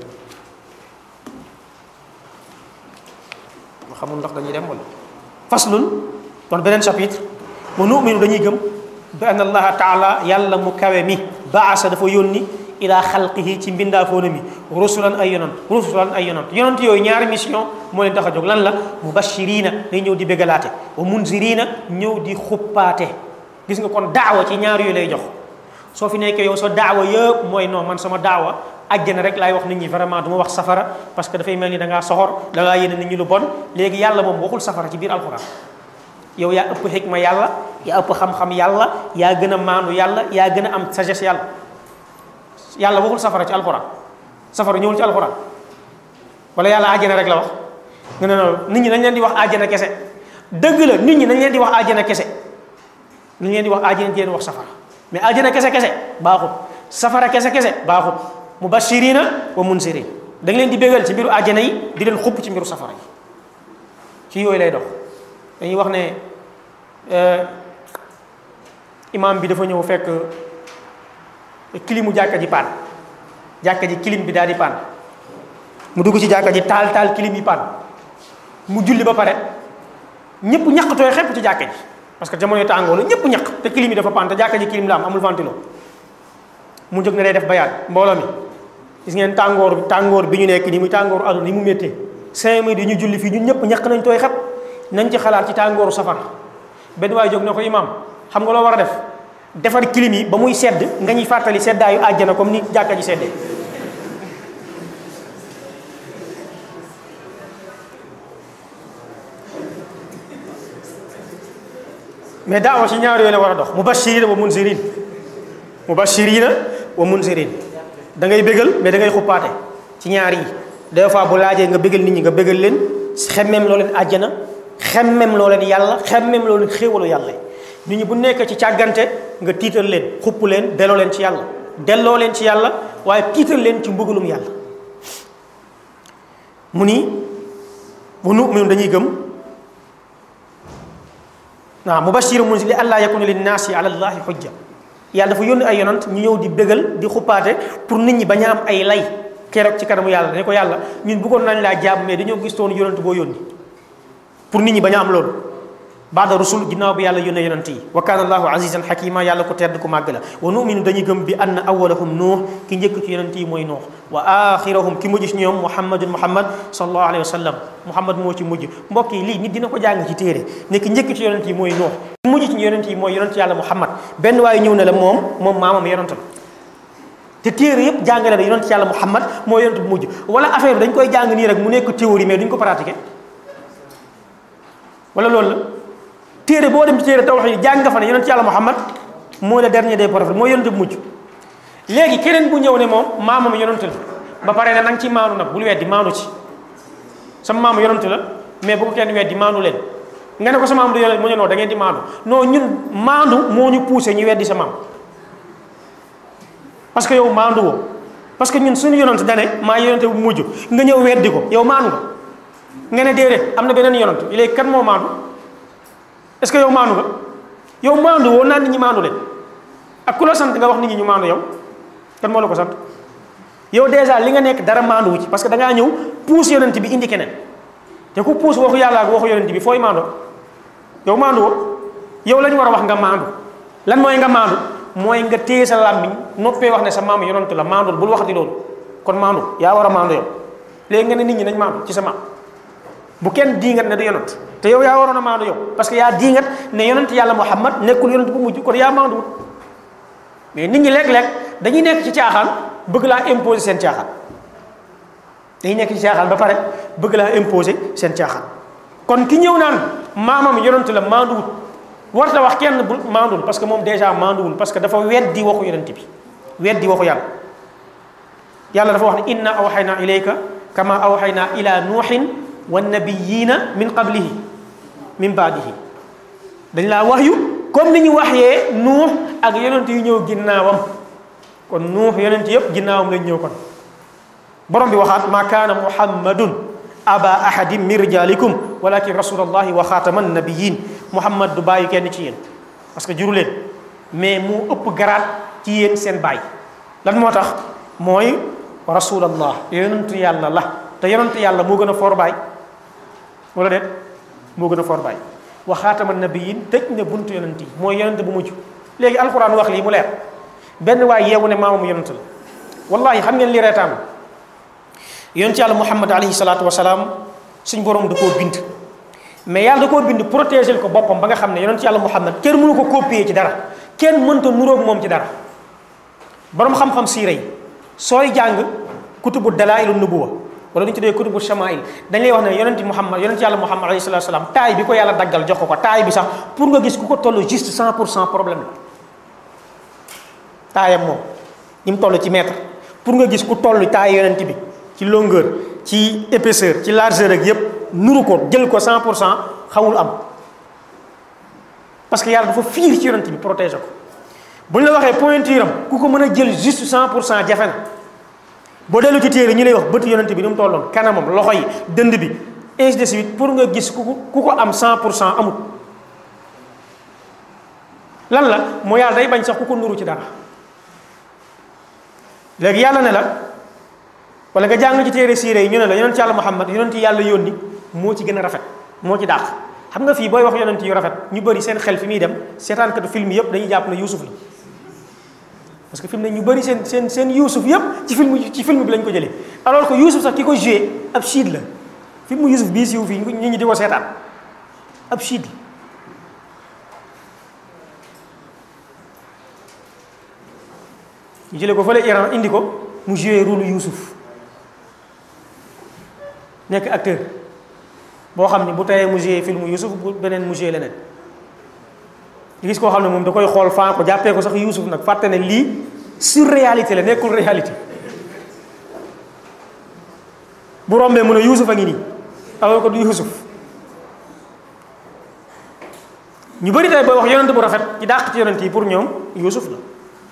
ma xamul ndax dañuy dem wala faslun kon beneen chapitre wa numinu dañuy gëm bi anna allaha taala yàlla mu kawe mi baasa dafa yónni ila xalqihi ci mbindaafoona mi rusulan ay yonant rusulan ay yonant yonant yooyu ñaari mission moo leen tax a jóg lan la mubashirina day ñëw di bégalaate wa munzirina ñëw di xuppaate gis nga kon daawa ci ñaar yooyu lay jox soo fi nekkee yow sa daawa yëpp mooy non man sama daawa àjjana rek laay wax nit ñi vraiment du ma wax safara parce que dafay mel ni da ngaa soxor da ngaa yéene nit ñi lu bon léegi yàlla moom waxul safara ci biir alxuraan yow yaa ëpp xikma yàlla yaa ëpp xam-xam yàlla yaa gën a maandu yàlla yaa gën a am sagesse yàlla yàlla waxul safara ci alxuraan safara ñëwul ci alxuraan wala yàlla àjjana rek la wax nga ne noonu nit ñi nañ leen di wax àjjana kese dëgg la nit ñi nañ leen di wax àjjana kese nañ leen di wax àjjana di leen wax safara mais àjjana kese kese baaxut safara kese kese baaxut mubashirina wa munzirin da nga leen di bégal ci mbiru àjjana yi di leen xupp ci mbiru safara yi ci yooyu lay dox dañuy wax ne imam bi dafa ñëw fekk kilimu jàkka ji paan jàkka ji kilim bi daal di paan mu dugg ci jàkka ji taal taal kilim yi paan mu julli ba pare ñëpp ñaqtooy xepp ci jàkka ji parce que jamonoy tàngoo la ñëpp ñaq te kilim yi dafa paan te jàkka ji kilim la am amul ventilo mu jóg ne day def bayaan mbooloo mi gis ngeen tàngoor bi tàngoor bi ñu nekk ni muy tàngooru àdduna ni mu méttee cinq minutes yi ñu julli fii ñun ñëpp ñaq nañ tooy xepp nañ ci xalaat ci tàngooru safara benn waay jóg ne ko imam xam nga loo war a def defar kilim yi ba muy sedd nga ñuy fàttali seddaayu àjjana comme ni jàkka ji seddee mais daawa ci ñaar yooyu la war a dox mubashirina wa munzirin mubashirina wa munzirin da ngay bégal mais da ngay xuppaate ci ñaar yi des fois bu laajee nga bégal nit ñi nga bégal leen xemmem loo leen àjjana xemmem loo leen yàlla xemmem loo leen xéewalu yàlla nit ñi bu nekk ci càggante nga tiital leen xupp leen delloo leen ci yàlla delloo leen ci yàlla waaye tiital leen ci mbugalum yàlla mu ni bu nu'minu dañuy gëm waaw mubashir mun si li allah yakuna linnaasi ala allahi xujja yàlla dafa yónni ay yonant ñu ñëw di bégal di xuppaate pour nit ñi bañ a am ay lay keroog ci kanamu yàlla ne ko yàlla ñun bëggoon nañ laa jaab mais dañoo gis toon yonant boo yónni pour nit ñi bañ a am loolu baada rusul ginnaaw bi yàlla yónnee yonant yi wa kaana allahu azizan xakima yàlla ko tedd ku màgg la wa numinu dañuy gëm bi anna awalahum nuux ki njëkk ci yonant yi mooy nuux wa axirahum ki mujj ci ñoom muhammadun muhammad sallallahu alayhi wa sallam muhammad moo ci mujj mbokk yi lii nit dina ko jàng ci téere ne ki njëkk ci yonant yi mooy nuux ki mujj ci yonant yi mooy yonant yàlla muhammad benn waaye ñëw ne la moom moom maamam yonant la te téere yëpp jàngale na yonant yàlla muhammad mooy yonant bu mujj wala affaire bi dañ koy jàng nii rek mu nekk théorie mais duñ ko pratiquer wala loolu la téere boo dem ci téere tawhid yi jàng nga fa ne yonent yàlla muhammad mooy le dernier des prophètes mooy yonent bu mujj léegi keneen bu ñëw ne moom maamam yonent la ba pare ne nanga ci maanu nag bul weddi maanu ci sama maam yonent la mais bu ko kenn weddi maanu leen nga ne ko sa maam du yonent mu ne non da ngeen di maandu non ñun maandu moo ñu poussé ñu weddi sa maam parce que yow maandu woo parce que ñun suñu yonent dane maa yonent bu mujj nga ñëw weddi ko yow maandu nga nga ne déedéet am na beneen yonent léegi kan moo maandu est-ce que yow maandu nga yow maandu woo naan nit ñi maandu leen ak ku la sant nga wax nit ñi ñu maandu yow kan moo la ko sant yow déjà li nga nekk dara maandu wu ci parce que da ngaa ñëw puus yonent bi indi keneen te ku puus waxu yàlla ak waxu yonent bi fooy maandu yow maandu woo yow la ñu war a wax nga maandu lan mooy nga maandu mooy nga téye sa làmmiñ noppee wax ne sa maam yonent la maandul bul waxati loolu kon maandu yaa war a maandu yow léegi nga ne nit ñi nañ maandu ci sa maam bu kenn diingat ne du yonent te yow yaa waroon a maandu yow parce que yaa diingat ne yonent yàlla Muhammad nekkul yonent bu mujj kon yaa maanduwut mais nit ñi léeg-léeg dañuy nekk ci caaxaan bëgg laa imposer seen caaxaan dañuy nekk ci caaxaan ba pare bëgg laa imposer seen caaxaan kon ki ñëw naan maamam yonent la maanduwut warta wax kenn bu maandul parce que moom déjà maanduwul parce que dafa weddi waxu yonent bi weddi waxu yàlla yàlla dafa wax ne inna awxayna ilayka kama awxayna ila nuuxin wa nabiyina min qablihi min baadihi dañ laa wax yu comme ni ñu waxyee nuux ak yonent yu ñëw ginnaawam kon nuux yonent yëpp ginnaawam lañ ñëw kon borom bi waxaat ma kaana muhammadun aba ahadin min rijalikum walakin rasulallahi wa xaataman nabiyin muhammad du bàyyi kenn ci yéen parce que juru leen mais mu ëpp garaat ci yéen seen bàyyi lan moo tax mooy rasulallah yonentu yàlla la te yonentu yàlla moo gën a foor baay wala déet moo gën a foor baay wa xaataman nabiyin tëj ne buntu yonent yi mooy yonent bu mujj léegi alquran wax lii mu leer benn waay yeewu ne maamam yonent la wallahi xam ngeen li reetaan yonent yàlla muhammad alayhi salaatu wasalaam suñ borom da koo bind mais yàlla da koo bind protéger ko boppam ba nga xam ne yonent yàlla muhammad kenn mënu ko copier ci dara kenn mënta nuróog moom ci dara borom xam-xam siira yi sooy jàng kutubu dalailu nubuwa wala lu ñu tuddee kutubu shamail dañ lay wax ne yonent muhammad yonent yàlla muhammad alayhi salaatu wasalaam taay bi ko yàlla daggal jox ko ko taay bi sax pour nga gis ku ko toll juste 100 pour cent problème la taayam moom ni mu toll ci mètre pour nga gis ku toll taay yonent bi ci longueur ci épaisseur ci largeur ak yépp nuru ko jël ko 100 pour cent xawul am parce que yàlla dafa fiir ci yonent bi protéger ko bu ñu la waxee pointure am ku ko mën a jël juste 100 pour cent jafe na boo dellu ci téere ñu lay wax bëtu yonent bi ni mu tolloon kanamam loxo yi dënd bi ainsi de suite pour nga gis ku ko ku ko am 100 pour cent amut lan la moo yàlla day bañ sax ku ko nuru ci dara léegi yàlla ne la wala nga jàng ci téere siire yi ñu ne la yonent yàlla Muhammad yonent yàlla yónni moo ci gën a rafet moo ci dàq xam nga fii booy wax yonent yu rafet ñu bëri seen xel fi muy dem seetaankatu film yëpp dañuy jàpp ne Yuusuf la parce que film ne ñu bëri seen seen seen Yuusuf yëpp ci film ci film bi lañ ko jëlee alors que Yuusuf sax ki ko joué ab chiite la film Yuusuf bii siiw fii nit ñi di ko seetaan ab chiite la ñu jëlee ko fële Iran indi ko mu joué rôle Yuusuf nekk acteur boo xam ne bu tayee mu joué film Yuusuf bu beneen mu joué leneen gis koo xam ne moom da koy xool faa ko jàppee ko sax Yuusuf nag fàtte ne lii surréalité la nekkul réalité bu rombee mu ne Yuusuf a ngi nii alors que du Yuusuf ñu bëri tey booy wax yonent bu rafet ci dàq ci yonent yi pour ñoom Yuusuf la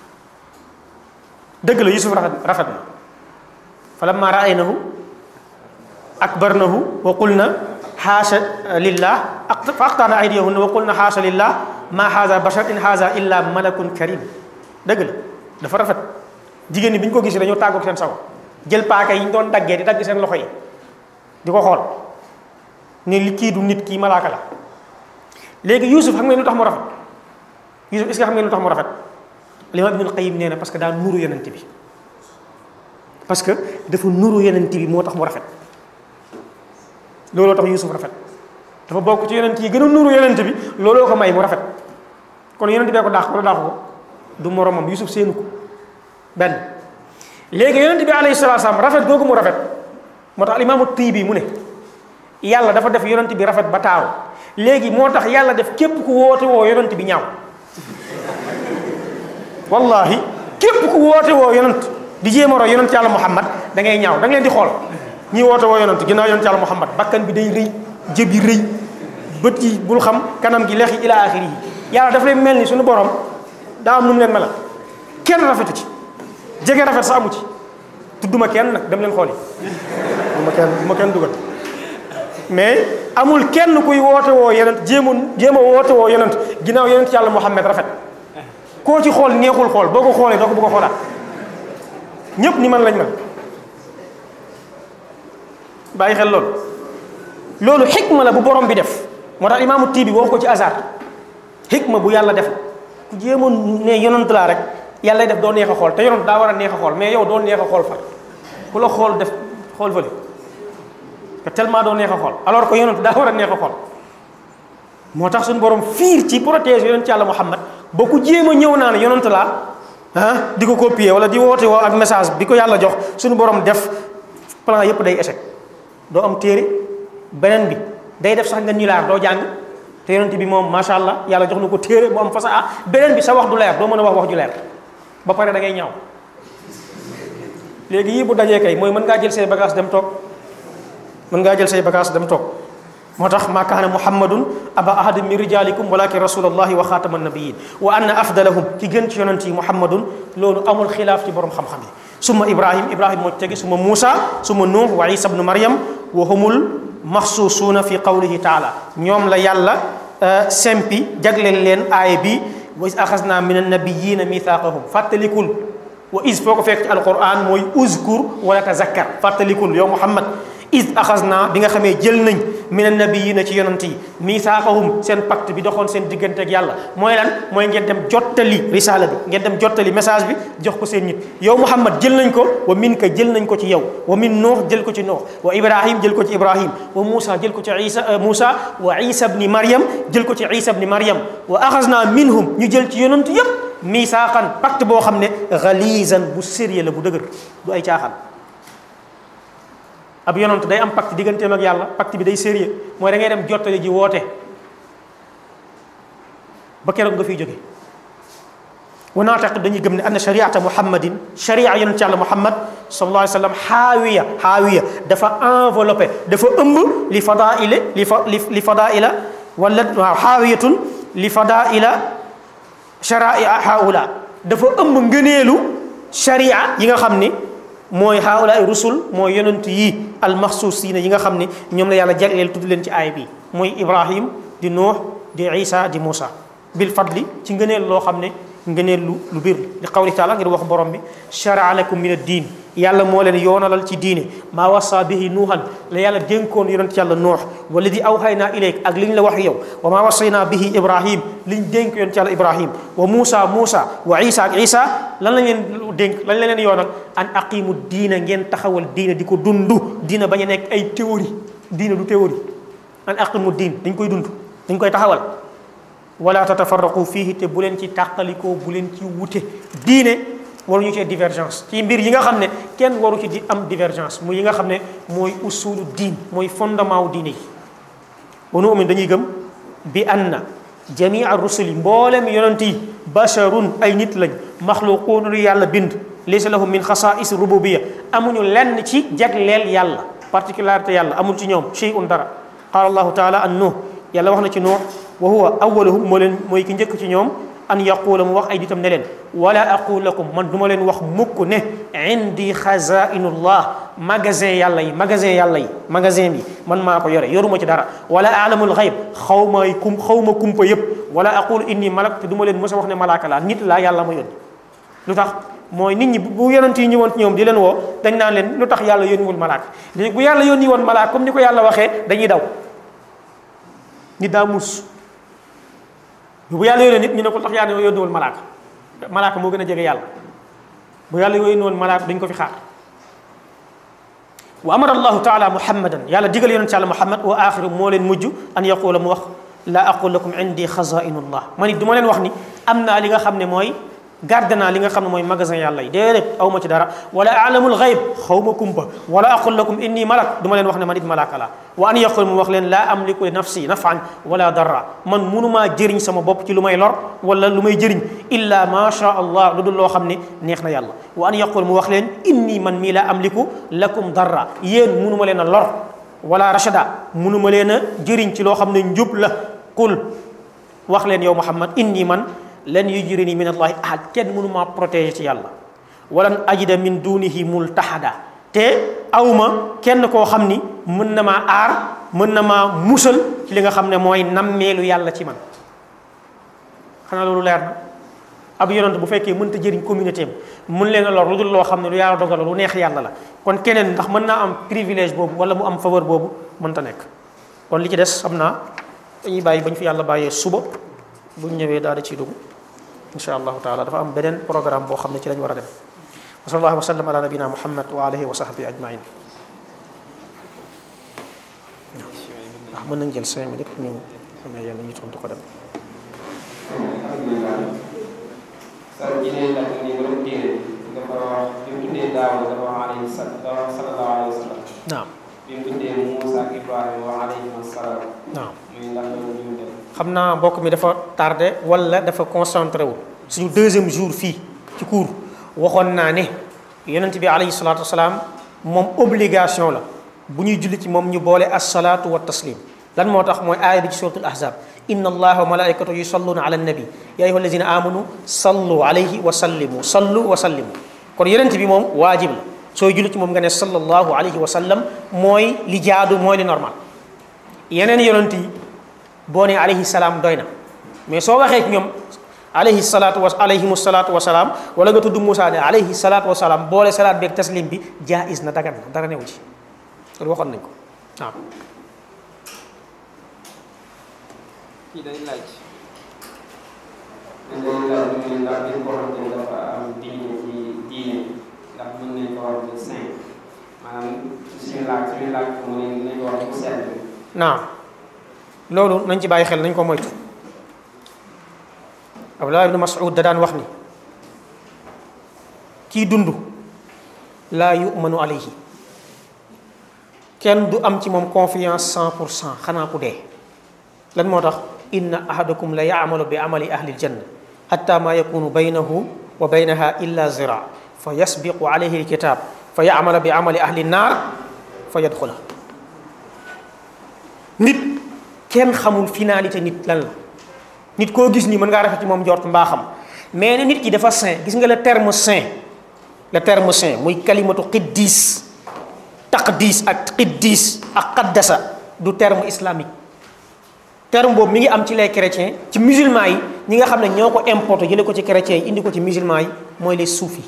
dëgg la Yuusuf rafet rafet na fa lamma raaynahu akbarnahu wa qulna xaasa lillah fa aqtaana aydiyahunna wa qulna xaasa lillah ma haza bashar in haza illa malakun karim dëgg la dafa rafet jigéen ñi bi ñu ko gisee dañoo tàggoog seen sago jël paaka yi ñu doon daggee di dagg seen loxo yi di ko xool ne li kii du nit kii malaaka la léegi Yuusuf xam ngeen lu tax mu rafet Yuusuf est-ce que xam ngeen lu tax mu rafet Imaam Ibnul Qayyim nee na parce que daa nuru yonent bi parce que dafa nuru yonent bi moo tax mu rafet looloo tax Yuusuf rafet dafa bokk ci yonent yi gën a nuru yonent bi looloo ko may mu rafet kon yonent bee ko daax wala daaxu ko du moromam Yuusuf seenu ko benn léegi yonent bi alayhi salaatu salaam rafet googu mu rafet moo tax Imaamu Tiibi mu ne yàlla dafa def yonent bi rafet ba taaru léegi moo tax yàlla def képp ku woote woo yonent bi ñaaw wallahi képp ku woote woo yonent di jéem a roy yonent yàlla Muhammad da ngay ñaaw da nga leen di xool ñi woote woo yonent ginnaaw yonent yàlla Muhammad bakkan bi day rëy jëb yi rëy bët yi bul xam kanam gi lex yi ila axiri yi yàlla daf leen mel ni suñu borom daa am nu mu leen melal kenn rafetu ci jege rafet sa amu ci tudduma kenn nag dem leen xooli duma kenn duma kenn dugal mais amul kenn kuy woote woo yenent jéema jéem a woote woo yenent ginnaaw yenent yàlla Muhammad rafet koo ci xool neexul xool boo ko xoolee doo ko bëgg a xoolaat ñépp ni man lañ mel bàyyi xel loolu loolu xikma la bu borom bi def moo tax imaamu tii bi wax ko ci hasard xikma bu yàlla def ku jéemoon ne yonent laa rek yàlla def doo neex a xool te yonent daa war a neex a xool mais yow doo neex a xool far ku la xool def xool fële te tellement doo neex a xool alors que yonent daa war a neex a xool moo tax suñu borom fiir ci protéger yonent yàlla Muhammad ba ku jéem a ñëw naan yonent laa ah di ko copier wala di woote woo ak message bi ko yàlla jox suñu borom def plan yépp day échec doo am téere beneen bi day def sax nga ñilaar doo jàng te yonent bi moom macha allah yàlla jox na ko téere bu am fasaa beneen bi sa wax du leer doo mën a wax wax ju leer ba pare da ngay ñaaw léegi yii bu dajee kay mooy mën ngaa jël say bagage dem toog mën ngaa jël say bagage dem toog moo tax maa kaana muhammadun aba ahadin min rijalikum walakin rasulallahi wa xaatama nabiyin wa anna afdalahum ki gën ci yonent yi muhammadun loolu amul xilaaf ci borom xam-xam yi summa ibrahim ibrahim moo ci tegi summa muusa summa nuux wa isa bnu maryam wa humul maxsuusuuna fi qawlihi taala ñoom la yàlla sempi jagleel leen aaya bi wa is axasna min annabiyina mithaqahum fàttalikul wa is foo ko fekk ci alquran mooy uzkur wala tazakkar fàttalikul yow muhammad is axasna bi nga xamee jël nañ min annabiyina ci yonant yi mithaqahum seen pacte bi doxoon seen diggante ak yàlla mooy lan mooy ngeen dem jottali risaala bi ngeen dem jottali message bi jox ko seen nit yow muhammad jël nañ ko wa min ka jël nañ ko ci yow wa min nuux jël ko ci nuux wa ibrahim jël ko ci ibrahim wa muusa jël ko ci isa muusa wa isa bni maryam jël ko ci isa bni maryam wa axasna minhum ñu jël ci yonant yépp misaaqan pacte boo xam ne galizan bu sérieux la bu dëgër du ay caaxaan ab yonant day am pacte digganteem ak yàlla pacte bi day sérieux mooy da ngay dem jottali ji woote ba keroog nga fiy jóge wa naataqid dañuy gëm ne anna shariata muhammadin sharia yonent yàlla muhammad sallallahu alayhi wa sallam xaawiya xaawiya dafa enveloppé dafa ëmb li fadaile li fa li fadaila wala waaw xaawiyatun li fadaila sharia haula dafa ëmb ngëneelu sharia yi nga xam ni mooy haula ay rusul mooy yonent yi almaxsuusina yi nga xam ni ñoom la yàlla jagleel tudd leen ci aay bi mooy ibrahim di nuux di isa di moussa bil fadli ci ngëneel loo xam ne ngëneel lu lu biir li qawli taala ngir wax borom bi sharaa lakum min ad diin yàlla moo leen yoonalal ci diine maa wasa bihi nuuhan la yàlla dénkoon yonent yàlla nuux wala di awxaynaa ilayk ak li ñu la wax yow wa maa wasaynaa bihi ibrahim li ñu dénk yonent yàlla ibrahim wa muusa muusa wa isa ak isa lan lañ leen dénk lan la leen yoonal an aqimu diina ngeen taxawal diina di ko dundu diina bañ a nekk ay théorie diina du théorie an aqimu diin dañ koy dund dañ koy taxawal wala tatafarraqu fiihi te bu leen ci tàqalikoo bu leen ci wute diine waruñu cee divergence ci mbir yi nga xam ne kenn waru ci di am divergence muy yi nga xam ne mooy usulu diin mooy fondement wu diine yi wa nu'min dañuy gëm bi anna jamia rusuli mboolem yonent yi basharun ay nit lañ maxluquun lu yàlla bind laysa lahum min xasaais rububiyya amuñu lenn ci jagleel yàlla particularité yàlla amul ci ñoom shay'un dara qaala allahu taala an nuh yàlla wax na ci nuux wa huwa awaluhum moo leen mooy ki njëkk ci ñoom an yaquula mu wax ay ditam ne leen wala aqul lakum man du ma leen wax mukk ne indi xazainullah magasin yàlla yi magasin yàlla yi magasin bi man maa ko yore yoruma ci dara wala alamul xayb xaw may kum xaw ma kumpa yëpp wala aqul inni malak te du ma leen mës a wax ne malaaka laa nit laa yàlla ma yónni lu tax mooy nit ñi bu yonent yi ñëwoon ci ñoom di leen woo dañ naan leen lu tax yàlla yónniwul malaaka léegi bu yàlla yónni woon malaaka comme ni ko yàlla waxee dañuy daw nit daa muus bu yàlla yónnee nit ñu ne ko tax yàlla yónniwul malaaka malaaka moo gën a jege yàlla bu yàlla yónniwul malaaka dañ ko fi xaar wa amara allahu taala muhammadan yàlla digal yonent yàlla muhammad wa axiru moo leen mujj an yaqula mu wax la aqul lakum indi xazainullah man it du ma leen wax ni am naa li nga xam ne mooy garde naa li nga xam ne mooy magasin yàlla yi déedéet aw ma ci dara wala alamul xayb xaw ma kumpa wala aqul lakum inni malak du ma leen wax ne man it malaaka la wa an yaqul mu wax leen laa amliku li nafsi nafan wala darra man munumaa jëriñ sama bopp ci lu may lor wala lu may jëriñ illa ma sha allah lu dul loo xam ne neex na yàlla wa an yaqul mu wax leen inni man mii laa amliku lakum darra yéen munuma leen a lor wala rachada munuma leen a jëriñ ci loo xam ne njub la qul wax leen yow muhammad inni man lan yujrini min allahi ahad kenn mënumaa protéger ci yàlla walan ajida min dunihi multahada te awma kenn koo xam ni mën na maa aar mën na maa musal ci li nga xam ne mooy nammeelu yàlla ci man xanaa loolu leer na ab yonent bu fekkee mënta jëriñ communauté am mën leen a lor lu dul loo xam ne lu yàlla dogal lu neex yàlla la kon keneen ndax mën naa am privilège boobu wala mu am faveur boobu mënta nekk kon li ci des xam naa dañuy bàyyi bañ fi yàlla bàyyee suba buñ ñëwee daal di ciy dugg insha allahu taala dafa am beneen programme boo xam ne ci lañ war a dem wa sallallahu wa sallam ala nabina muhammad wa alihi wa sahbihi ajmain ndax mën nañ jël cinq minutes ñu xamee yàlla ñu tontu ko dem alhamdulilah sa jinee laaj ni nga doon téere dafa wax bi mu tuddee daaw dafa wax alayhi sallallahu alayhi wa sallam naam bi mu tuddee Moussa ak Ibrahima wa alayhim assalaam naam muy ndax loolu ñu def xam naa mbokk mi dafa tardé wala dafa concentré wu suñu deuxième jour fii ci cours waxoon naa ne yonent bi alayhi salaatu wasalaam moom obligation la bu ñuy julli ci moom ñu boole assalaatu wa taslim lan moo tax mooy aaya bi ci suratul ahzab inna allaha wa malaikatu yusalluna ala nabi ya ayuha allazina amanu sallu alayhi wa sallimu sallu wa sallimu kon yonent bi moom waajib la sooy julli ci moom nga ne sallallahu alayhi wa sallam mooy li jaadu mooy li normal yeneen yonent yi boo nee alayhi salaam doy na mais soo waxee ci ñoom alayhi salaatu wa alayhimu salaatu wa salaam wala nga tudd Moussa ne alayhi salaatu wa salaam boole salaat beeg taslim bi jaayis na dagan na dara newu ci loolu waxoon nañ ko waaw. kii day laaj day laaj mu ne ndax dañ ko xamante ne dafa am diine ci diine ndax mën nañ ko wax de saint maanaam suñu laaj suñu laaj mu ne nañ ko wax bu sell naam loolu nañ ci bàyyi xel nañ ko moytu Abdullah ibn Mas'ud da daan wax ni kii dund laa yumanu alayhi kenn du am ci moom confiance cent pour cent xanaa ku dee lan moo tax inna ahadakum la yaamalu bi amali ahli aljanna hatta ma yakunu baynahu wa baynaha illa zira fa yasbiqu alayhi alkitab fa yaamala bi amali ahli nnaar fa yadxula nit kenn xamul finalité nit lan la nit koo gis nii mën ngaa rafet ci moom njort mbaaxam mais ne nit ki dafa saint gis nga le terme saint le terme saint muy kalimatu qiddis taqdis ak qiddis ak qaddasa du terme islamique terme boobu mi ngi am ci les chrétiens ci musulmans yi ñi nga xam ne ñoo ko importé jële ko ci chrétiens yi indi ko ci musulmans yi mooy les soufis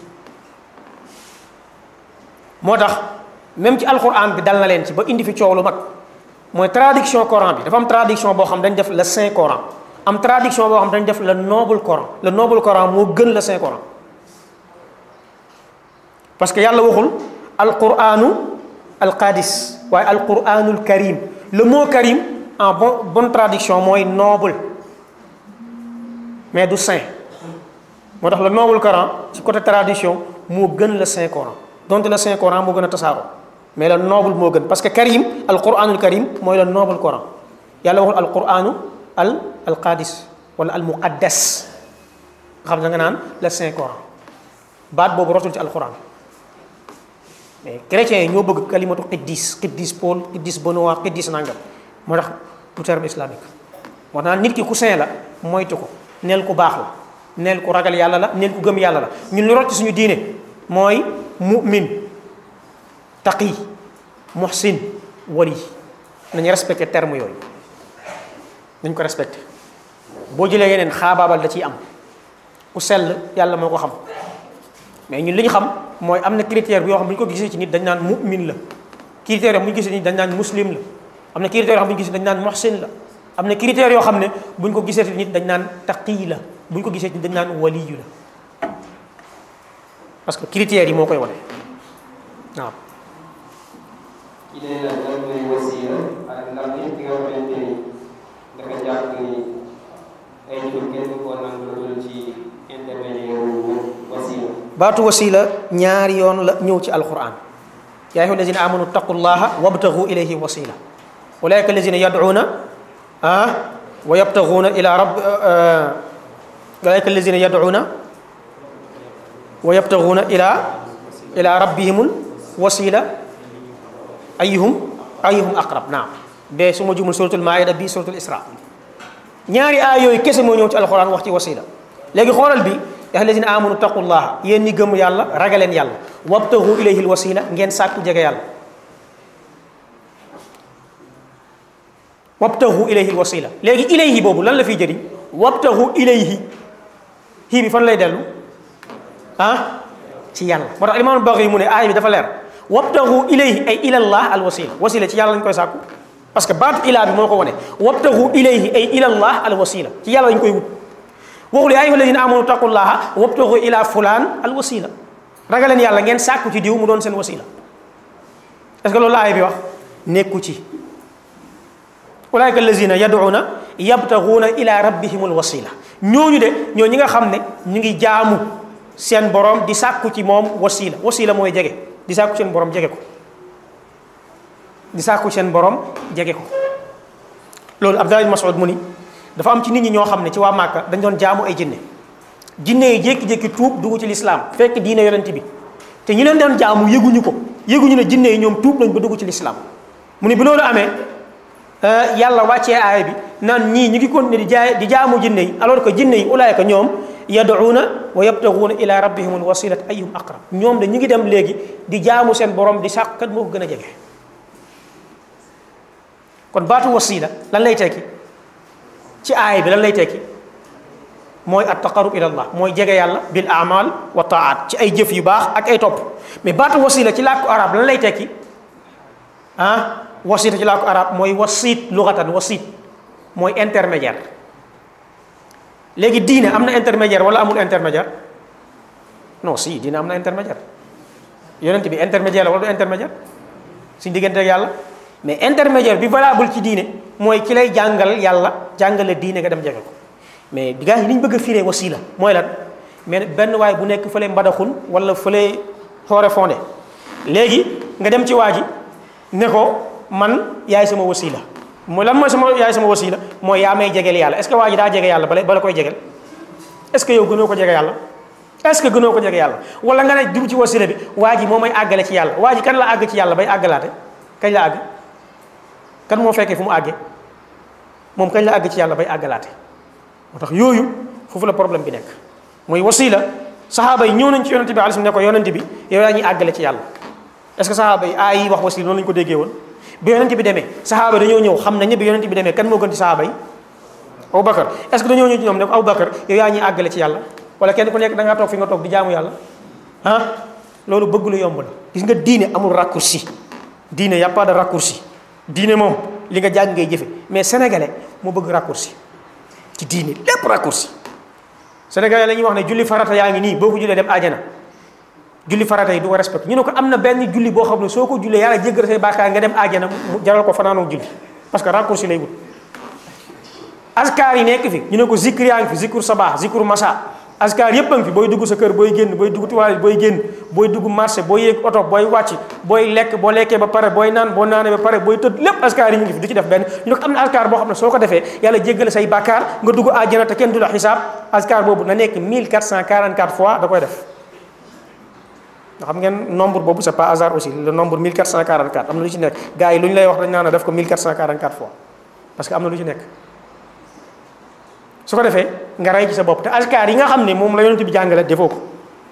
moo tax même ci alquran bi dal na leen ci ba indi fi coow lu mag mooy traduction coran bi dafa am traduction boo xam dañ def le saint coran am traduction boo xam dañ def le noble coran le noble coran moo gën le saint coran parce que yàlla waxul alquranu alqadis waaye alquranul karim le mot karim en bon bonne traduction mooy noble mais du saint moo tax le noble coran ci côté traduction moo gën le saint coran donte le saint coran moo gën a tasaaroo mais le noble moo gën parce que karim alquranul karim mooy le noble coran yàlla waxul alquranu al alqadis wala al muqaddas nga xam ne nga naan le saint coran baat boobu rotul ci alquran mais chrétiens yi ñoo bëgg kalimatu qiddis qiddis Paul qiddis Benoît qiddis nangam moo tax du terme islamique moo tax nit ki ku saint la moytu ko neel ku baax la neel ku ragal yàlla la neel ku gëm yàlla la ñun lu rot ci suñu diine mooy mu'min taqi muhsin wali nañu respecté terme yooyu nañ ko respecté boo jëlee yeneen xaabaabal da ciy am ku sell yàlla moo ko xam mais ñun li ñu xam mooy am na critère bi yoo xam bu ñu ko gisee ci nit dañ naan mu'min la critère yoo xam bu ñu gisee ci nit dañ naan muslim la am na critère yoo xam bu ñu gisee dañ naan muhsin la am na critère yoo xam ne bu ñu ko gisee ci nit dañ naan taqi la bu ñu ko gisee ci nit dañ naan waliyu la parce que critères yi moo koy wane waaw kii day laaj lan mooy wasiila ak ndax nit ki nga xamante ni dafa jàpp ni ay jur kenn du ko nangu loolu ci intermédiaire wasiila baatu wasila ñaari yoon la ñëw ci alquran yaa ayyuha allazina amanu taqullaha wabtagu ilayhi wasila ulaika allazina yad'una ah wa yabtaguna ila rabb ulaika allazina yad'una wa yabtaguna ila ila rabbihimul wasila ayyuhum ayuhum aqrab naam bee su ma jumul suratul maida bii suratul isra ñaari aay yooyu kese moo ñëw ci alxuraan wax ci wasila léegi xoolal bi ya allazina amanu taqullaha yéen ñi gëm yàlla ragaleen yàlla wabtahu ilayhi alwasila ngeen sàkku jege yàlla wabtahu ilayhi alwasila léegi ilayhi boobu lan la fiy jëriñ wabtahu ilayhi hii bi fan lay dellu ah ci yàlla moo tax imaam Baxi mu ne aay bi dafa leer wabtahu ilayhi ay ilallah alwasila wasila ci yàlla lañ koy sàkku parce que baatu ilaa bi moo ko wane wabtahu ilayhi ay ilallah alwasila ci yàlla lañ koy wut waxul yaa ayyuha alladina amanu taqullaha wabtahu ila fulaan alwasila ragaleen yàlla ngeen sàkku ci diw mu doon seen wasila est ce que loolu la aay bi wax nekku ci ulaika allazina yad'una yabtaghuna ila rabbihim alwasila ñooñu de ñoo ñi nga xam ne ñu ngi jaamu seen borom di sàkku ci moom wasila wasila mooy jege di sàkku seen borom jege ko di sàkku seen borom jege ko loolu Abdallah ibn Mas'ud mu ni dafa am ci nit ñi ñoo xam ne ci waa Màkka dañ doon jaamu ay jinne jinne yi jékki-jékki tuub dugg ci lislaam fekk diine yonent bi te ñi leen doon jaamu yëguñu ko yëguñu ne jinne yi ñoom tuub nañ ba dugg ci lislaam mu ni bi loolu amee yàlla wàccee aaya bi naan ñii ñu ngi continuer di jaay di jaamu jinne yi alors que jinne yi ulaayka ñoom yad'uuna wa yabtaguuna ila rabbihim alwasilat ayyuhum aqrab ñoom de ñu ngi dem léegi di jaamu seen borom di sàkk kat moo ko gën a jege kon baatu wasila lan lay tekki ci aaya bi lan lay tekki mooy at taqarrub ila allah mooy jege yàlla bil amal wa taat ci ay jëf yu baax ak ay topp mais baatu wasila ci làkku arab lan lay tekki ah wasita ci làkku arab mooy wasit lugatan wasit mooy intermédiaire léegi diine am na intermédiaire wala amul intermédiaire non si diine am na intermédiaire yonent bi intermédiaire la wala du intermédiaire suñ diggante ak yàlla mais intermédiaire bi valable ci diine mooy ki lay jàngal yàlla jàngale diine nga dem jege ko mais gars yi li ñu bëgg a firee wasila mooy lan mais benn waay bu nekk fële mbadaxun wala fële xoore fondé léegi nga dem ci waa ji ne ko man yaay sama wasila mooy lan mooy sama yaay sama wasila mooy yaa may jegeel yàlla est-ce que waa ji daa jege yàlla bala bala koy jegeel est-ce que yow gënoo ko jege yàlla est-ce que gënoo ko jege yàlla wala nga ne dugg ci wasila bi waa ji moo may àggale ci yàlla waa ji kan la àgg ci yàlla bay àggalaate kañ la àgg kan moo fekkee fu mu àggee moom kañ la àgg ci yàlla bay àggalaate moo tax yooyu foofu la problème bi nekk mooy wasila saxaaba yi ñëw nañ ci yonente bi alayhi ne ko yonente bi yow yaa ñuy àggale ci yàlla est-ce que saxaaba yi aay yi wax wasila noonu la ñu ko déggee woon bi yonente bi demee saxaaba dañoo ñëw xam nañ ne bi yonente bi demee kan moo gën ci saxaaba yi Aboubacar est-ce que dañoo ñëw ci ñoom ne ko Aboubacar yow yaa ñuy àggale ci yàlla wala kenn ku nekk da ngaa toog fi nga toog di jaamu yàlla ah loolu bëgg lu yomb la gis nga diine amul raccourci diine y a pas de raccourci diine moom li nga jàng ngay jëfe mais sénégalais moo bëgg raccourci ci diine lépp raccourci sénégalais la ñuy wax ne julli farata yaa ngi nii boo ko jullee dem àjjana julli farata yi du ko respecté ñu ne ko am na benn julli boo xam ne soo ko jullee yàlla jéggal say bàkkaar nga dem àjjana mu jaral ko fanaanoo julli parce que raccourci lay wut askar yi nekk fi ñu ne ko zikr yaa ngi fi zikr sabah zikr masa askar yépp a ngi fi booy dugg sa kër booy génn booy dugg toilette booy génn booy dugg marché booy yéeg oto booy wàcc booy lekk boo lekkee ba pare booy naan boo naanee ba pare booy tëdd lépp askar yi ñu ngi fi du ci def benn ñu ne ko am na askar boo xam ne soo ko defee yàlla jéggale say bàkkaar nga dugg àjjana te kenn du la xisaab askar boobu na nekk 1444 fois da koy def nga xam ngeen nombre boobu c'est pas hasard aussi le nombre 1444 am na lu ci nekk gars yi lu ñu lay wax dañ naan def ko 1444 fois parce que am na lu ci nekk su ko defee nga rey ci sa bopp te askar yi nga xam ne moom la yonent bi jàngale defoo ko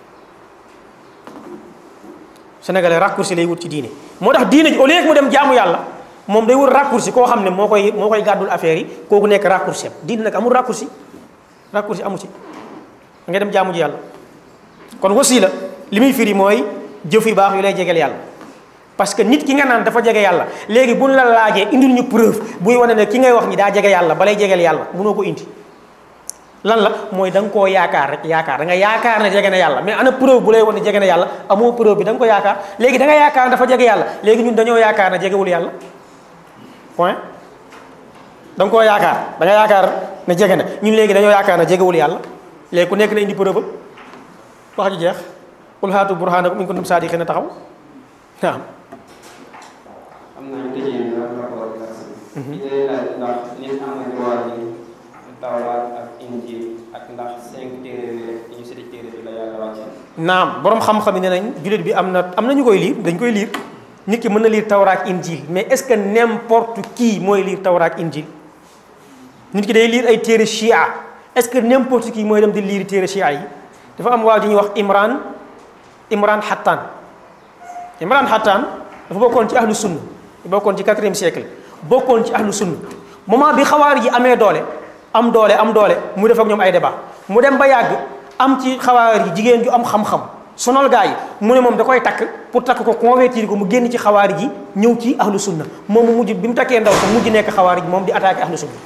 sénégalais raccourci lay wut ci diine moo tax diine ji au lieu que mu dem jaamu yàlla moom day wut raccourci koo xam ne moo koy moo koy gàddul affaire yi kooku nekk raccourci am diine nag amul raccourci raccourci amu ci da ngay dem jaamu ji yàlla kon wasila li muy firi mooy jëf yu baax yu lay jegeel yàlla parce que nit ki nga naan dafa jege yàlla léegi buñ la laajee indil ñu preuve buy wane ne ki ngay wax ñi daa jege yàlla balay jegeel yàlla mënoo ko indi lan la mooy da nga koo yaakaar rek yaakaar da nga yaakaar ne jege na yàlla mais ana preuve bu lay wane jege na yàlla amoo preuve bi da nga ko yaakaar léegi da nga yaakaar dafa jege yàlla léegi ñun dañoo yaakaar ne jegewul yàlla point da nga koo yaakaar da nga yaakaar ne jege na ñun léegi dañoo yaakaar ne jegewul yàlla léegi ku nekk na indi preuve wax ji jeex qul haatu burhanakum in kuntum saadiqina taxaw naam am na tëjee ñu ak rapport bi ak si day laaj ndax nit am na droit yi tawraat ak injil ak ndax cinq téere yi ñu séddi téere bi la yàlla wàcce naam borom xam-xam yi ne nañ jullit bi am na am na ñu koy liir dañ koy liir nit ki mën na lire tawra ak injil mais est-ce que n'importe qui mooy lire tawra ak injil nit ki day lire ay téere chia est-ce que n'importe qui mooy dem di lire téere chia yi dafa am waa ji ñuy wax Imran Imran Hattan Imran Hattan dafa bokkoon ci ahlu sunna bokkoon ci quatrième siècle bokkoon ci ahlu sunna moment bi xawaar yi amee doole am doole am doole mu def ak ñoom ay débat mu dem ba yàgg am ci xawaar yi jigéen ju am xam-xam sonal gaa yi mu ne moom da koy takk pour takk ko convertir ko mu génn ci xawaar ji ñëw ci ahlu sunna moom mu mujj bi mu takkee ndaw sa mujj nekk xawaar ji moom di attaqué ahlu sunna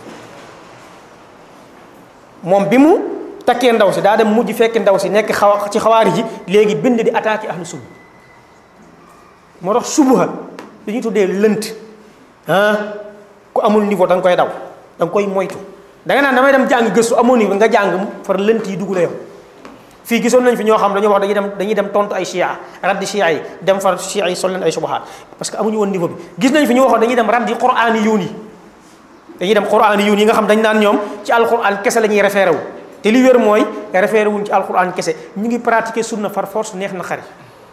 moom bi mu takkee ndaw si daa dem mujj fekk ndaw si nekk xawa ci xawaar ji léegi bind di attaqué ahlu sunna moo tax subuha li ñuy tuddee lënt ah ku amul niveau da nga koy daw da nga koy moytu da nga naan damay dem jàng gëstu amoo niveau nga jàng far lënt yi dugg la yow fii gisoon nañ fi ñoo xam dañoo wax dañuy dem dañuy dem tontu ay chia raddi chia yi dem far chia yi sol leen ay subahaat parce que amuñu woon niveau bi gis nañ fi ñu waxoon dañuy dem raddi quraani yuun yi dañuy dem quraani yuun yi nga xam dañ naan ñoom ci alquran kese la ñuy référé wu te li wér mooy référé wuñ ci alquran kese ñu ngi pratiquer sunna far force neex na xari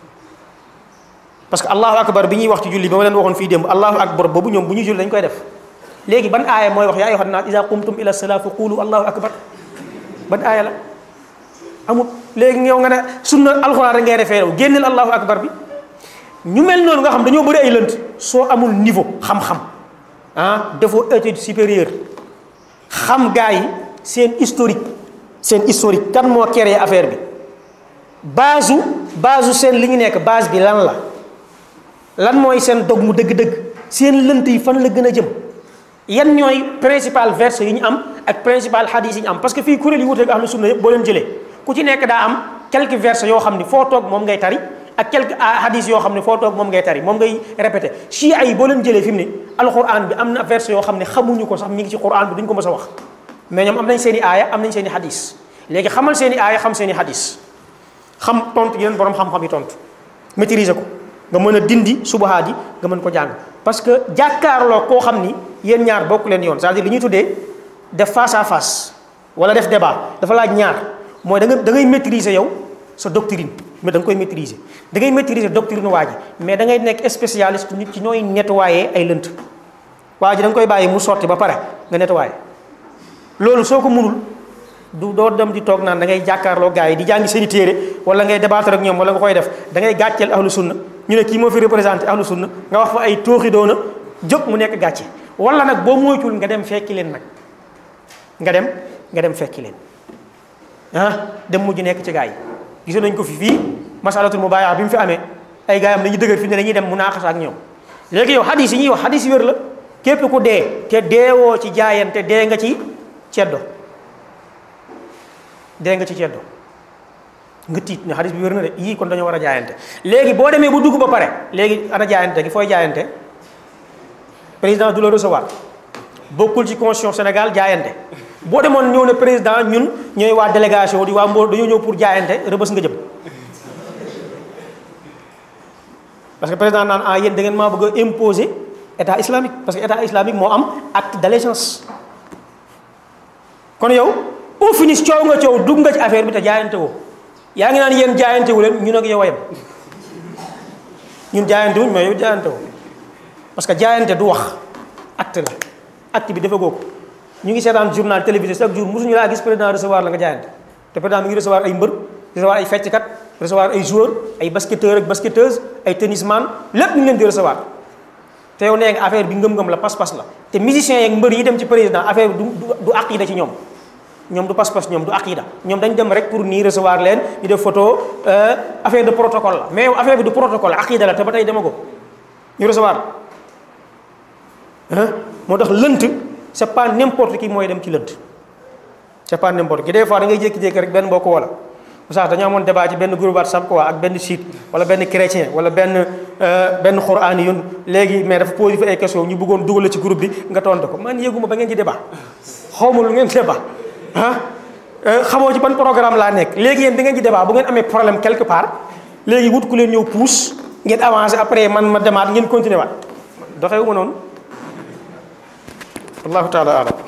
parce que allahu akbar bi ñuy wax ci julli ba ma leen waxoon fii démb allahu akbar boobu ñoom bu ñuy julli dañ koy def léegi ban aaya mooy wax yaa ayyuhan naas iza qumtum ila salaa fa qulu allahu akbar ban aaya la amul léegi yow nga ne sunna alxuraan rek ngay référé wu génneel allahu akbar bi ñu mel noonu nga xam dañoo bëri ay lënt soo amul niveau xam-xam ah defoo étude supérieure xam gaa yi seen historique seen historique kan moo créé affaire bi base u base u seen li ñu nekk base bi lan la lan mooy seen dog mu dëgg-dëgg seen lënt yi fan la gën a jëm yan ñooy principal verset yi ñu am ak principal hadith yi ñu am parce que fii kuréel yi wuteeg ahlu sunna yëpp boo leen jëlee ku ci nekk daa am quelques versets yoo xam ni foo toog moom ngay tari ak quelques hadith yoo xam ne foo toog moom ngay tari moom ngay répété chia yi boo leen jëlee fi mu ne alquran bi am na verset yoo xam ne xamuñu ko sax mi ngi ci quran bi duñ ko mës a wax mais ñoom am nañ seen i aaya am nañ seen i hadith léegi xamal seen i aaya xam seen i hadith xam tontu yeneen borom xam-xam yi tontu maîtriser ko nga mën a dindi subahaat yi nga mën ko jàng parce que jàkkaarloo koo xam ni yéen ñaar bokk leen yoon c'est-à-dire li ñuy tuddee def face à face wala def débat dafa laaj ñaar mooy da nga da ngay maîtriser yow sa doctrine mais da nga koy maîtriser da ngay maîtriser doctrine waa ji mais da ngay nekk spécialiste nit ci ñooy nettoyer ay lënt waa ji da nga koy bàyyi mu sotti ba pare nga nettoyer loolu soo ko mënul du doo dem di toog naan da ngay jàkkaarloo gars yi di jàngi seen i téere wala ngay débattre ak ñoom wala nga koy def da ngay gàcceel ahlu sunna ñu ne kii moo fi représenté ahlu sunna nga wax fa ay tooxi doona jóg mu nekk gàcce wala nag boo moytul nga dem fekki leen nag nga dem nga dem fekki leen ah dem mujj nekk ci gars yi gisoon nañ ko fi fii masalatul mubaaya bi mu fi amee ay gars yi am dañuy dëgër fi ne dañuy dem munaaxasa ak ñoom léegi yow hadis yi ñuy wax hadis yi wér la képp ku dee te deewoo ci jaayante dee nga ci ceddo dee nga ci ceddo nga tiit ne hadis bi wér na de yii kon dañoo war a jaayante léegi boo demee bu dugg ba pare léegi ana jaayante gi fooy jaayante président du la recevoir bokkul ci constitution Sénégal jaayante boo demoon ñëw ne président ñun ñooy waa délégation di waa Mbour dañoo ñëw pour jaayante rëbës nga jëm parce que président naan ah yéen da ngeen maa bëgg a imposer état islamique parce que état islamique moo am acte d'allégeance kon yow au finish coow nga coow dugg nga ci affaire bi te jaayante woo yaa ngi naan yéen jaayante wu leen ñun ak yow a yem ñun jaayante wuñ mais yow jaayante woo parce que jaayante du wax acte la acte bi dafa googu ñu ngi seetaan journal télévisé chaque jour mosuñu laa gis président recevoir la nga jaayante te président mi ngi recevoir ay mbër recevoir ay fecckat recevoir ay joueurs ay basketteurs ak basketteuses ay tennisman lépp ñu ngi leen di recevoir te yow nee nga affaire bi ngëm-ngëm la pas-pas la te musiciens yeeg mbër yi dem ci président affaire bi du du aqida ci ñoom ñoom du pas-pas ñoom du aqida ñoom dañ dem rek pour nii recevoir leen ñu def photo affaire de protocole la mais yow affaire bi du protocole aqida la te ba tey dema ko ñu recevoir moo tax lënt c'est pas n'importe qui mooy dem ci lënt c'est pas n'importe qui des fois da ngay jékki-jékki rek benn mbokk wala sax dañoo amoon débat ci benn groupe WhatsApp quoi ak benn site wala benn chrétien wala benn benn xuraan yun léegi mais dafa posé fa ay question ñu bëggoon dugal la ci groupe bi nga tontu ko man yëguma ba ngeen ci débat xaw ma lu ngeen débat ah xamoo ci ban programme laa nekk léegi yéen da ngeen ci débat bu ngeen amee problème quelque part léegi wut ku leen ñëw pousse ngeen avancé après man ma demaat ngeen continuer waat doxewu ma noonu wallahu taala alam